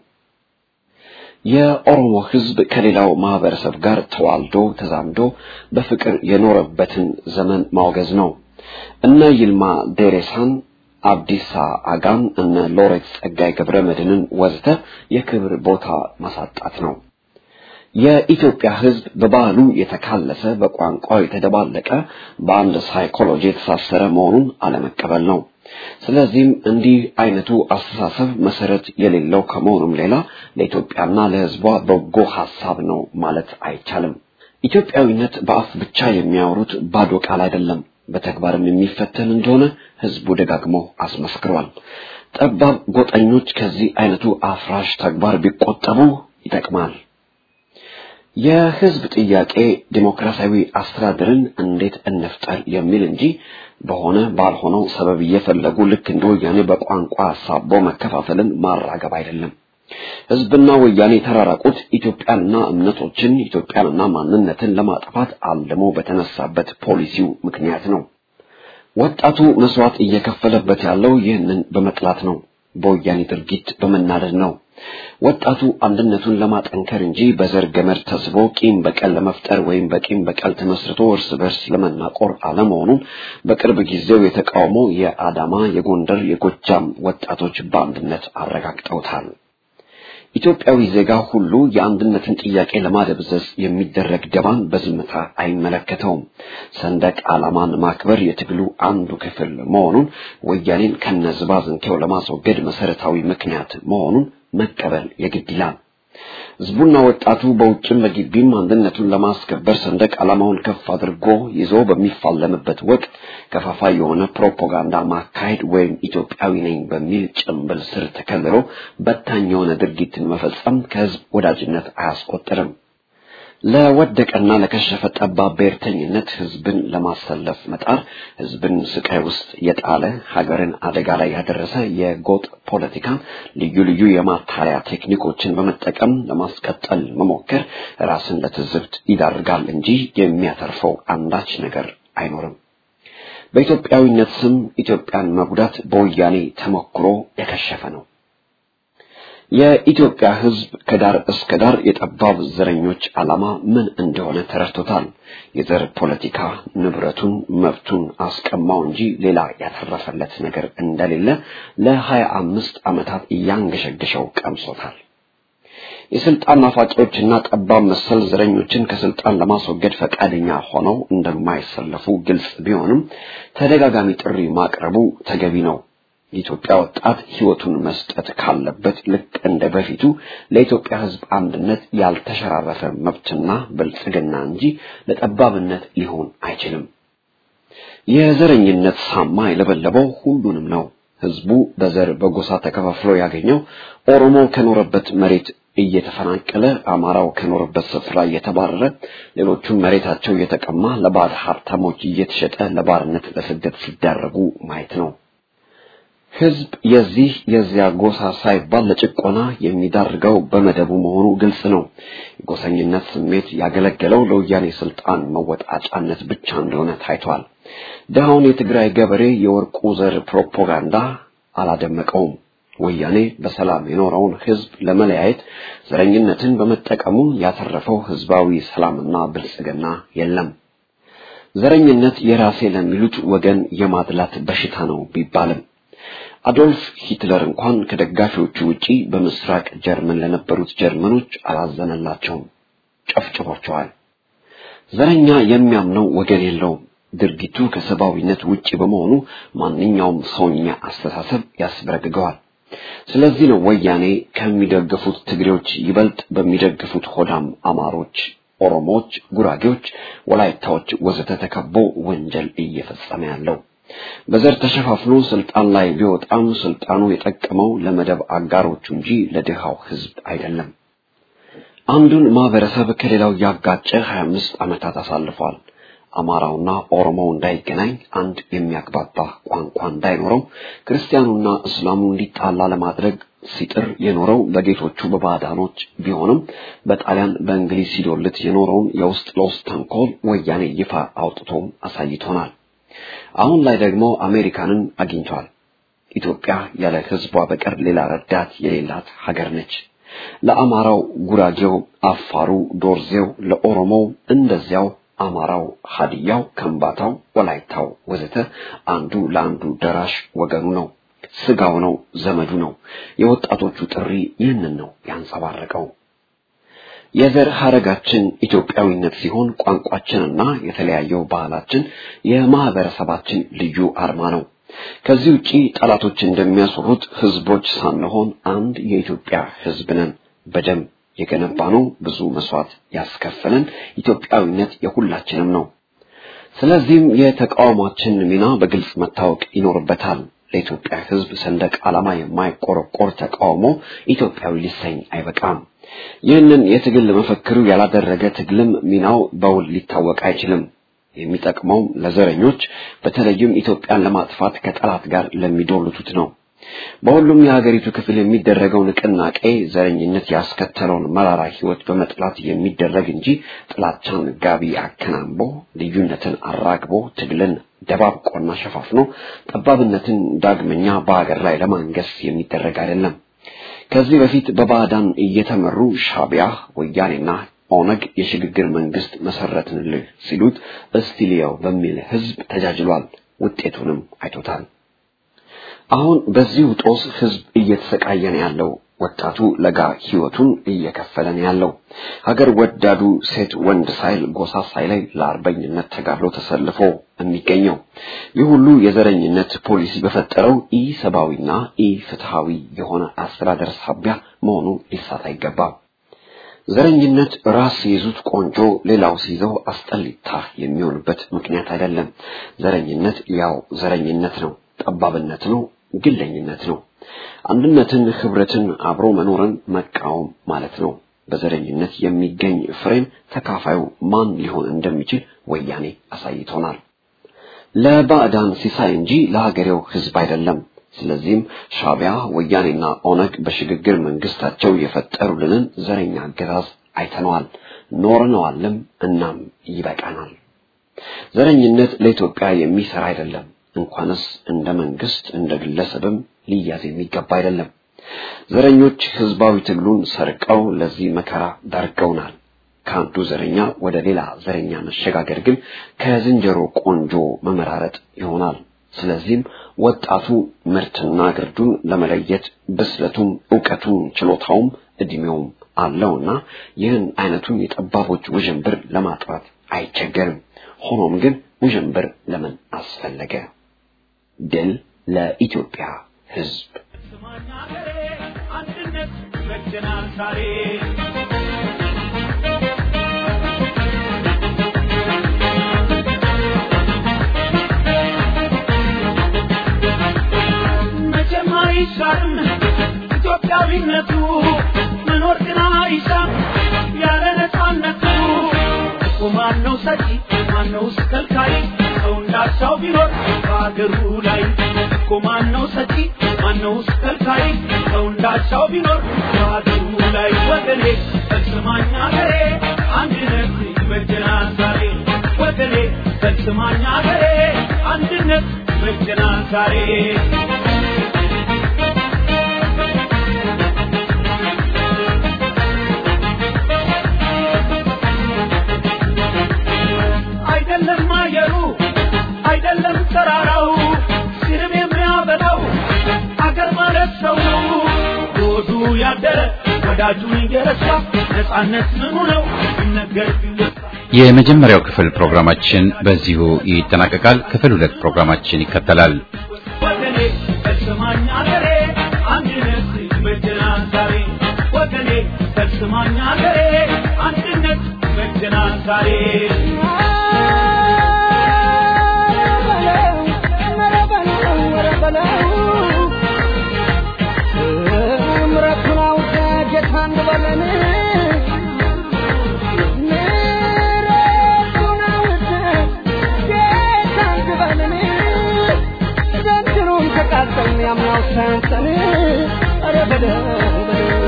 C: የኦሮሞ ሕዝብ ከሌላው ማህበረሰብ ጋር ተዋልዶ ተዛምዶ በፍቅር የኖረበትን ዘመን ማውገዝ ነው። እነ ይልማ ዴሬሳን አብዲሳ አጋን እነ ሎሬት ጸጋይ ገብረ መድህንን ወዘተ የክብር ቦታ ማሳጣት ነው። የኢትዮጵያ ሕዝብ በባህሉ የተካለሰ በቋንቋው የተደባለቀ በአንድ ሳይኮሎጂ የተሳሰረ መሆኑን አለመቀበል ነው። ስለዚህም እንዲህ አይነቱ አስተሳሰብ መሰረት የሌለው ከመሆኑም ሌላ ለኢትዮጵያና ለሕዝቧ በጎ ሐሳብ ነው ማለት አይቻልም። ኢትዮጵያዊነት በአፍ ብቻ የሚያወሩት ባዶ ቃል አይደለም፣ በተግባርም የሚፈተን እንደሆነ ሕዝቡ ደጋግሞ አስመስክሯል። ጠባብ ጎጠኞች ከዚህ አይነቱ አፍራሽ ተግባር ቢቆጠቡ ይጠቅማል። የህዝብ ጥያቄ ዲሞክራሲያዊ አስተዳደርን እንዴት እንፍጠር የሚል እንጂ በሆነ ባልሆነው ሰበብ እየፈለጉ ልክ እንደ ወያኔ በቋንቋ አሳቦ መከፋፈልን ማራገብ አይደለም። ህዝብና ወያኔ የተራራቁት ኢትዮጵያንና እምነቶችን ኢትዮጵያንና ማንነትን ለማጥፋት አልሞ በተነሳበት ፖሊሲው ምክንያት ነው። ወጣቱ መስዋዕት እየከፈለበት ያለው ይህንን በመጥላት ነው። በወያኔ ድርጊት በመናደድ ነው። ወጣቱ አንድነቱን ለማጠንከር እንጂ በዘር ገመድ ተስቦ ቂም በቀል ለመፍጠር ወይም በቂም በቀል ተመስርቶ እርስ በርስ ለመናቆር አለመሆኑን በቅርብ ጊዜው የተቃውሞ የአዳማ፣ የጎንደር፣ የጎጃም ወጣቶች በአንድነት አረጋግጠውታል። ኢትዮጵያዊ ዜጋ ሁሉ የአንድነትን ጥያቄ ለማደብዘዝ የሚደረግ ደባን በዝምታ አይመለከተውም። ሰንደቅ ዓላማን ማክበር የትግሉ አንዱ ክፍል መሆኑን ወያኔን ከነዝባዝንኬው ለማስወገድ መሰረታዊ ምክንያት መሆኑን መቀበል የግድ ይላል። ህዝቡና ወጣቱ በውጭም በግቢም አንድነቱን ለማስከበር ሰንደቅ ዓላማውን ከፍ አድርጎ ይዞ በሚፋለምበት ወቅት ከፋፋይ የሆነ ፕሮፓጋንዳ ማካሄድ ወይም ኢትዮጵያዊ ነኝ በሚል ጭንብል ስር ተከልሎ በታኝ የሆነ ድርጊትን መፈጸም ከህዝብ ወዳጅነት አያስቆጥርም። ለወደቀና ለከሸፈ ጠባብ ብሔርተኝነት ህዝብን ለማሰለፍ መጣር ህዝብን ስቃይ ውስጥ የጣለ ሀገርን አደጋ ላይ ያደረሰ የጎጥ ፖለቲካን ልዩ ልዩ የማታለያ ቴክኒኮችን በመጠቀም ለማስቀጠል መሞከር ራስን ለትዝብት ይዳርጋል እንጂ የሚያተርፈው አንዳች ነገር አይኖርም። በኢትዮጵያዊነት ስም ኢትዮጵያን መጉዳት በወያኔ ተሞክሮ የከሸፈ ነው። የኢትዮጵያ ህዝብ ከዳር እስከ ዳር የጠባብ ዘረኞች ዓላማ ምን እንደሆነ ተረድቶታል። የዘር ፖለቲካ ንብረቱን፣ መብቱን አስቀማው እንጂ ሌላ ያተረፈለት ነገር እንደሌለ ለሀያ አምስት ዓመታት እያንገሸገሸው ቀምሶታል። የስልጣን ናፋቂዎችና ጠባብ መሰል ዘረኞችን ከስልጣን ለማስወገድ ፈቃደኛ ሆነው እንደማይሰለፉ ግልጽ ቢሆንም ተደጋጋሚ ጥሪ ማቅረቡ ተገቢ ነው። የኢትዮጵያ ወጣት ህይወቱን መስጠት ካለበት ልክ እንደ በፊቱ ለኢትዮጵያ ህዝብ አንድነት ያልተሸራረፈ መብትና ብልጽግና እንጂ ለጠባብነት ሊሆን አይችልም። የዘረኝነት ሳማ የለበለበው ሁሉንም ነው። ህዝቡ በዘር በጎሳ ተከፋፍሎ ያገኘው ኦሮሞ ከኖረበት መሬት እየተፈናቀለ አማራው ከኖረበት ስፍራ እየተባረረ ሌሎቹም መሬታቸው እየተቀማ ለባዕድ ሀብታሞች እየተሸጠ ለባርነት ለስደት ሲዳረጉ ማየት ነው። ህዝብ የዚህ የዚያ ጎሳ ሳይባል ለጭቆና የሚዳርገው በመደቡ መሆኑ ግልጽ ነው። የጎሰኝነት ስሜት ያገለገለው ለወያኔ ስልጣን መወጣጫነት ብቻ እንደሆነ ታይቷል። ድሃውን የትግራይ ገበሬ የወርቁ ዘር ፕሮፓጋንዳ አላደመቀውም። ወያኔ በሰላም የኖረውን ህዝብ ለመለያየት ዘረኝነትን በመጠቀሙ ያተረፈው ህዝባዊ ሰላምና ብልጽግና የለም። ዘረኝነት የራሴ ለሚሉት ወገን የማድላት በሽታ ነው ቢባልም አዶልፍ ሂትለር እንኳን ከደጋፊዎቹ ውጪ በምስራቅ ጀርመን ለነበሩት ጀርመኖች አላዘነላቸውም፣ ጨፍጭፏቸዋል። ዘረኛ የሚያምነው ወገን የለውም። ድርጊቱ ከሰብአዊነት ውጪ በመሆኑ ማንኛውም ሰውኛ አስተሳሰብ ያስበረግገዋል። ስለዚህ ነው ወያኔ ከሚደግፉት ትግሬዎች ይበልጥ በሚደግፉት ሆዳም አማሮች፣ ኦሮሞዎች፣ ጉራጌዎች፣ ወላይታዎች ወዘተ ተከቦ ወንጀል እየፈጸመ ያለው። በዘር ተሸፋፍኖ ስልጣን ላይ ቢወጣም ስልጣኑ የጠቀመው ለመደብ አጋሮቹ እንጂ ለድሃው ህዝብ አይደለም። አንዱን ማህበረሰብ ከሌላው ያጋጨ 25 ዓመታት አሳልፏል። አማራውና ኦሮሞው እንዳይገናኝ፣ አንድ የሚያግባባ ቋንቋ እንዳይኖረው፣ ክርስቲያኑና እስላሙ እንዲጣላ ለማድረግ ሲጥር የኖረው በጌቶቹ በባዕዳኖች ቢሆንም በጣሊያን በእንግሊዝ ሲዶልት የኖረውን የውስጥ ለውስጥ ተንኮል ወያኔ ይፋ አውጥቶ አሳይቶናል። አሁን ላይ ደግሞ አሜሪካንን አግኝቷል። ኢትዮጵያ ያለ ህዝቧ በቀር ሌላ ረዳት የሌላት ሀገር ነች። ለአማራው ጉራጌው፣ አፋሩ፣ ዶርዜው፣ ለኦሮሞው እንደዚያው አማራው፣ ሀዲያው፣ ከምባታው፣ ወላይታው ወዘተ አንዱ ለአንዱ ደራሽ ወገኑ ነው፣ ስጋው ነው፣ ዘመዱ ነው። የወጣቶቹ ጥሪ ይህንን ነው ያንጸባረቀው። የዘር ሐረጋችን ኢትዮጵያዊነት ሲሆን ቋንቋችንና የተለያየው ባህላችን የማህበረሰባችን ልዩ አርማ ነው። ከዚህ ውጪ ጠላቶች እንደሚያስሩት ህዝቦች ሳንሆን አንድ የኢትዮጵያ ህዝብ ነን። በደም የገነባነው ብዙ መስዋዕት ያስከፈለን ኢትዮጵያዊነት የሁላችንም ነው። ስለዚህም የተቃውሟችን ሚና በግልጽ መታወቅ ይኖርበታል። ለኢትዮጵያ ህዝብ ሰንደቅ ዓላማ የማይቆረቆር ተቃውሞ ኢትዮጵያዊ ሊሰኝ አይበቃም። ይህንን የትግል መፈክሩ ያላደረገ ትግልም ሚናው በውል ሊታወቅ አይችልም። የሚጠቅመውም ለዘረኞች በተለይም ኢትዮጵያን ለማጥፋት ከጠላት ጋር ለሚዶልቱት ነው። በሁሉም የሀገሪቱ ክፍል የሚደረገው ንቅናቄ ዘረኝነት ያስከተለውን መራራ ህይወት በመጥላት የሚደረግ እንጂ ጥላቻን ጋቢ አከናንቦ ልዩነትን አራግቦ ትግልን ደባብቆና ሸፋፍኖ ጠባብነትን ዳግመኛ በሀገር ላይ ለማንገስ የሚደረግ አይደለም። ከዚህ በፊት በባዕዳን እየተመሩ ሻቢያ ወያኔና ኦነግ የሽግግር መንግስት መሰረትንልህ ሲሉት እስቲሊያው በሚል ህዝብ ተጃጅሏል። ውጤቱንም አይቶታል። አሁን በዚሁ ጦስ ህዝብ እየተሰቃየ ነው ያለው። ወጣቱ ለጋ ህይወቱን እየከፈለ ነው ያለው። ሀገር ወዳዱ ሴት ወንድ ሳይል ጎሳ ሳይለይ ለአርበኝነት ተጋድሎ ተሰልፎ የሚገኘው ይህ ሁሉ የዘረኝነት ፖሊሲ በፈጠረው ኢ ሰብአዊና ኢ ፍትሃዊ የሆነ አስተዳደር ሳቢያ መሆኑ ሊሳት አይገባም። ዘረኝነት ራስ ሲይዙት ቆንጆ ሌላው ሲይዘው አስጠሊታ የሚሆንበት ምክንያት አይደለም። ዘረኝነት ያው ዘረኝነት ነው፣ ጠባብነት ነው፣ ግለኝነት ነው። አንድነትን፣ ህብረትን፣ አብሮ መኖርን መቃወም ማለት ነው። በዘረኝነት የሚገኝ ፍሬም ተካፋዩ ማን ሊሆን እንደሚችል ወያኔ አሳይቶናል። ለባዕዳን ሲሳይ እንጂ ለሀገሬው ህዝብ አይደለም። ስለዚህም ሻቢያ ወያኔና ኦነግ በሽግግር መንግስታቸው የፈጠሩልንን ዘረኛ አገዛዝ አይተነዋል፣ ኖርነዋልም። እናም ይበቃናል። ዘረኝነት ለኢትዮጵያ የሚሰራ አይደለም። እንኳንስ እንደ መንግስት እንደ ግለሰብም ሊያዝ የሚገባ አይደለም። ዘረኞች ህዝባዊ ትግሉን ሰርቀው ለዚህ መከራ ዳርገውናል። ከአንዱ ዘረኛ ወደ ሌላ ዘረኛ መሸጋገር ግን ከዝንጀሮ ቆንጆ መመራረጥ ይሆናል። ስለዚህም ወጣቱ ምርትና ግርዱን ለመለየት ብስለቱም እውቀቱም ችሎታውም እድሜውም አለውና ይህን አይነቱን የጠባቦች ውዥንብር ለማጥራት አይቸገርም። ሆኖም ግን ውዥንብር ለምን አስፈለገ? ድል ለኢትዮጵያ ህዝብ።
E: ስማኝ አገሬ አንድነት ይበጀናል ዛሬ መቼም አይሻርም ኢትዮጵያዊነቱ መኖር ግን አይሻም ያለ ነፃነቱ እኮ ማነው ሰጪ ማነውስ ከልካይ ሰው እንዳሻው ቢኖር በአገሩ ላይ እኮ ማነው ሰጪ ማነውስ ከልካይ ሰው እንዳሻው ቢኖር በአገሩ ላይ ወገኔ ፈጽማኝ አገሬ አንድነት ይበጀናል ዛሬ ወገኔ ፈጽማኝ አገሬ አንድነት ይበጀናል ዛሬ አይደለም አየሩ አይደለም ተራራው ሲርብ የሚያበላው አገር ማለት ሰው ነው። ሆዱ ያደረ ወዳጁን እየረሳ ነፃነት ምኑ ነው ይነገር ቢወሳ
A: የመጀመሪያው ክፍል ፕሮግራማችን በዚሁ ይጠናቀቃል። ክፍል ሁለት ፕሮግራማችን ይከተላል።
E: ወገኔ ፈጽማኝ አገሬ አንድነት ይበጀናል ዛሬ ወገኔ ፈጽማኝ አገሬ አንድነት ይበጀናል ዛሬ
F: ምረቱን አውቀ ጌታ እንበለን ምረቱን አውቀ ጌታ እንበለን ዘንድሮም ተቃጠልን ያምናው ሳያንሰን ኧረ በለው በለው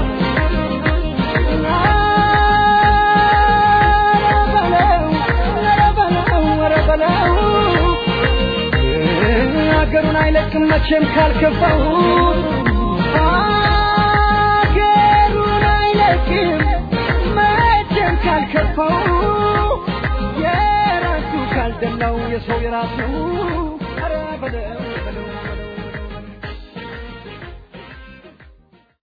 F: ሀገሩን አይለቅም መቼም ካልከፋው ሀገሩን አይለቅም መቼም ካልከፋው የራሱ ካልደላው የሰው የራሱ ኧረ በለው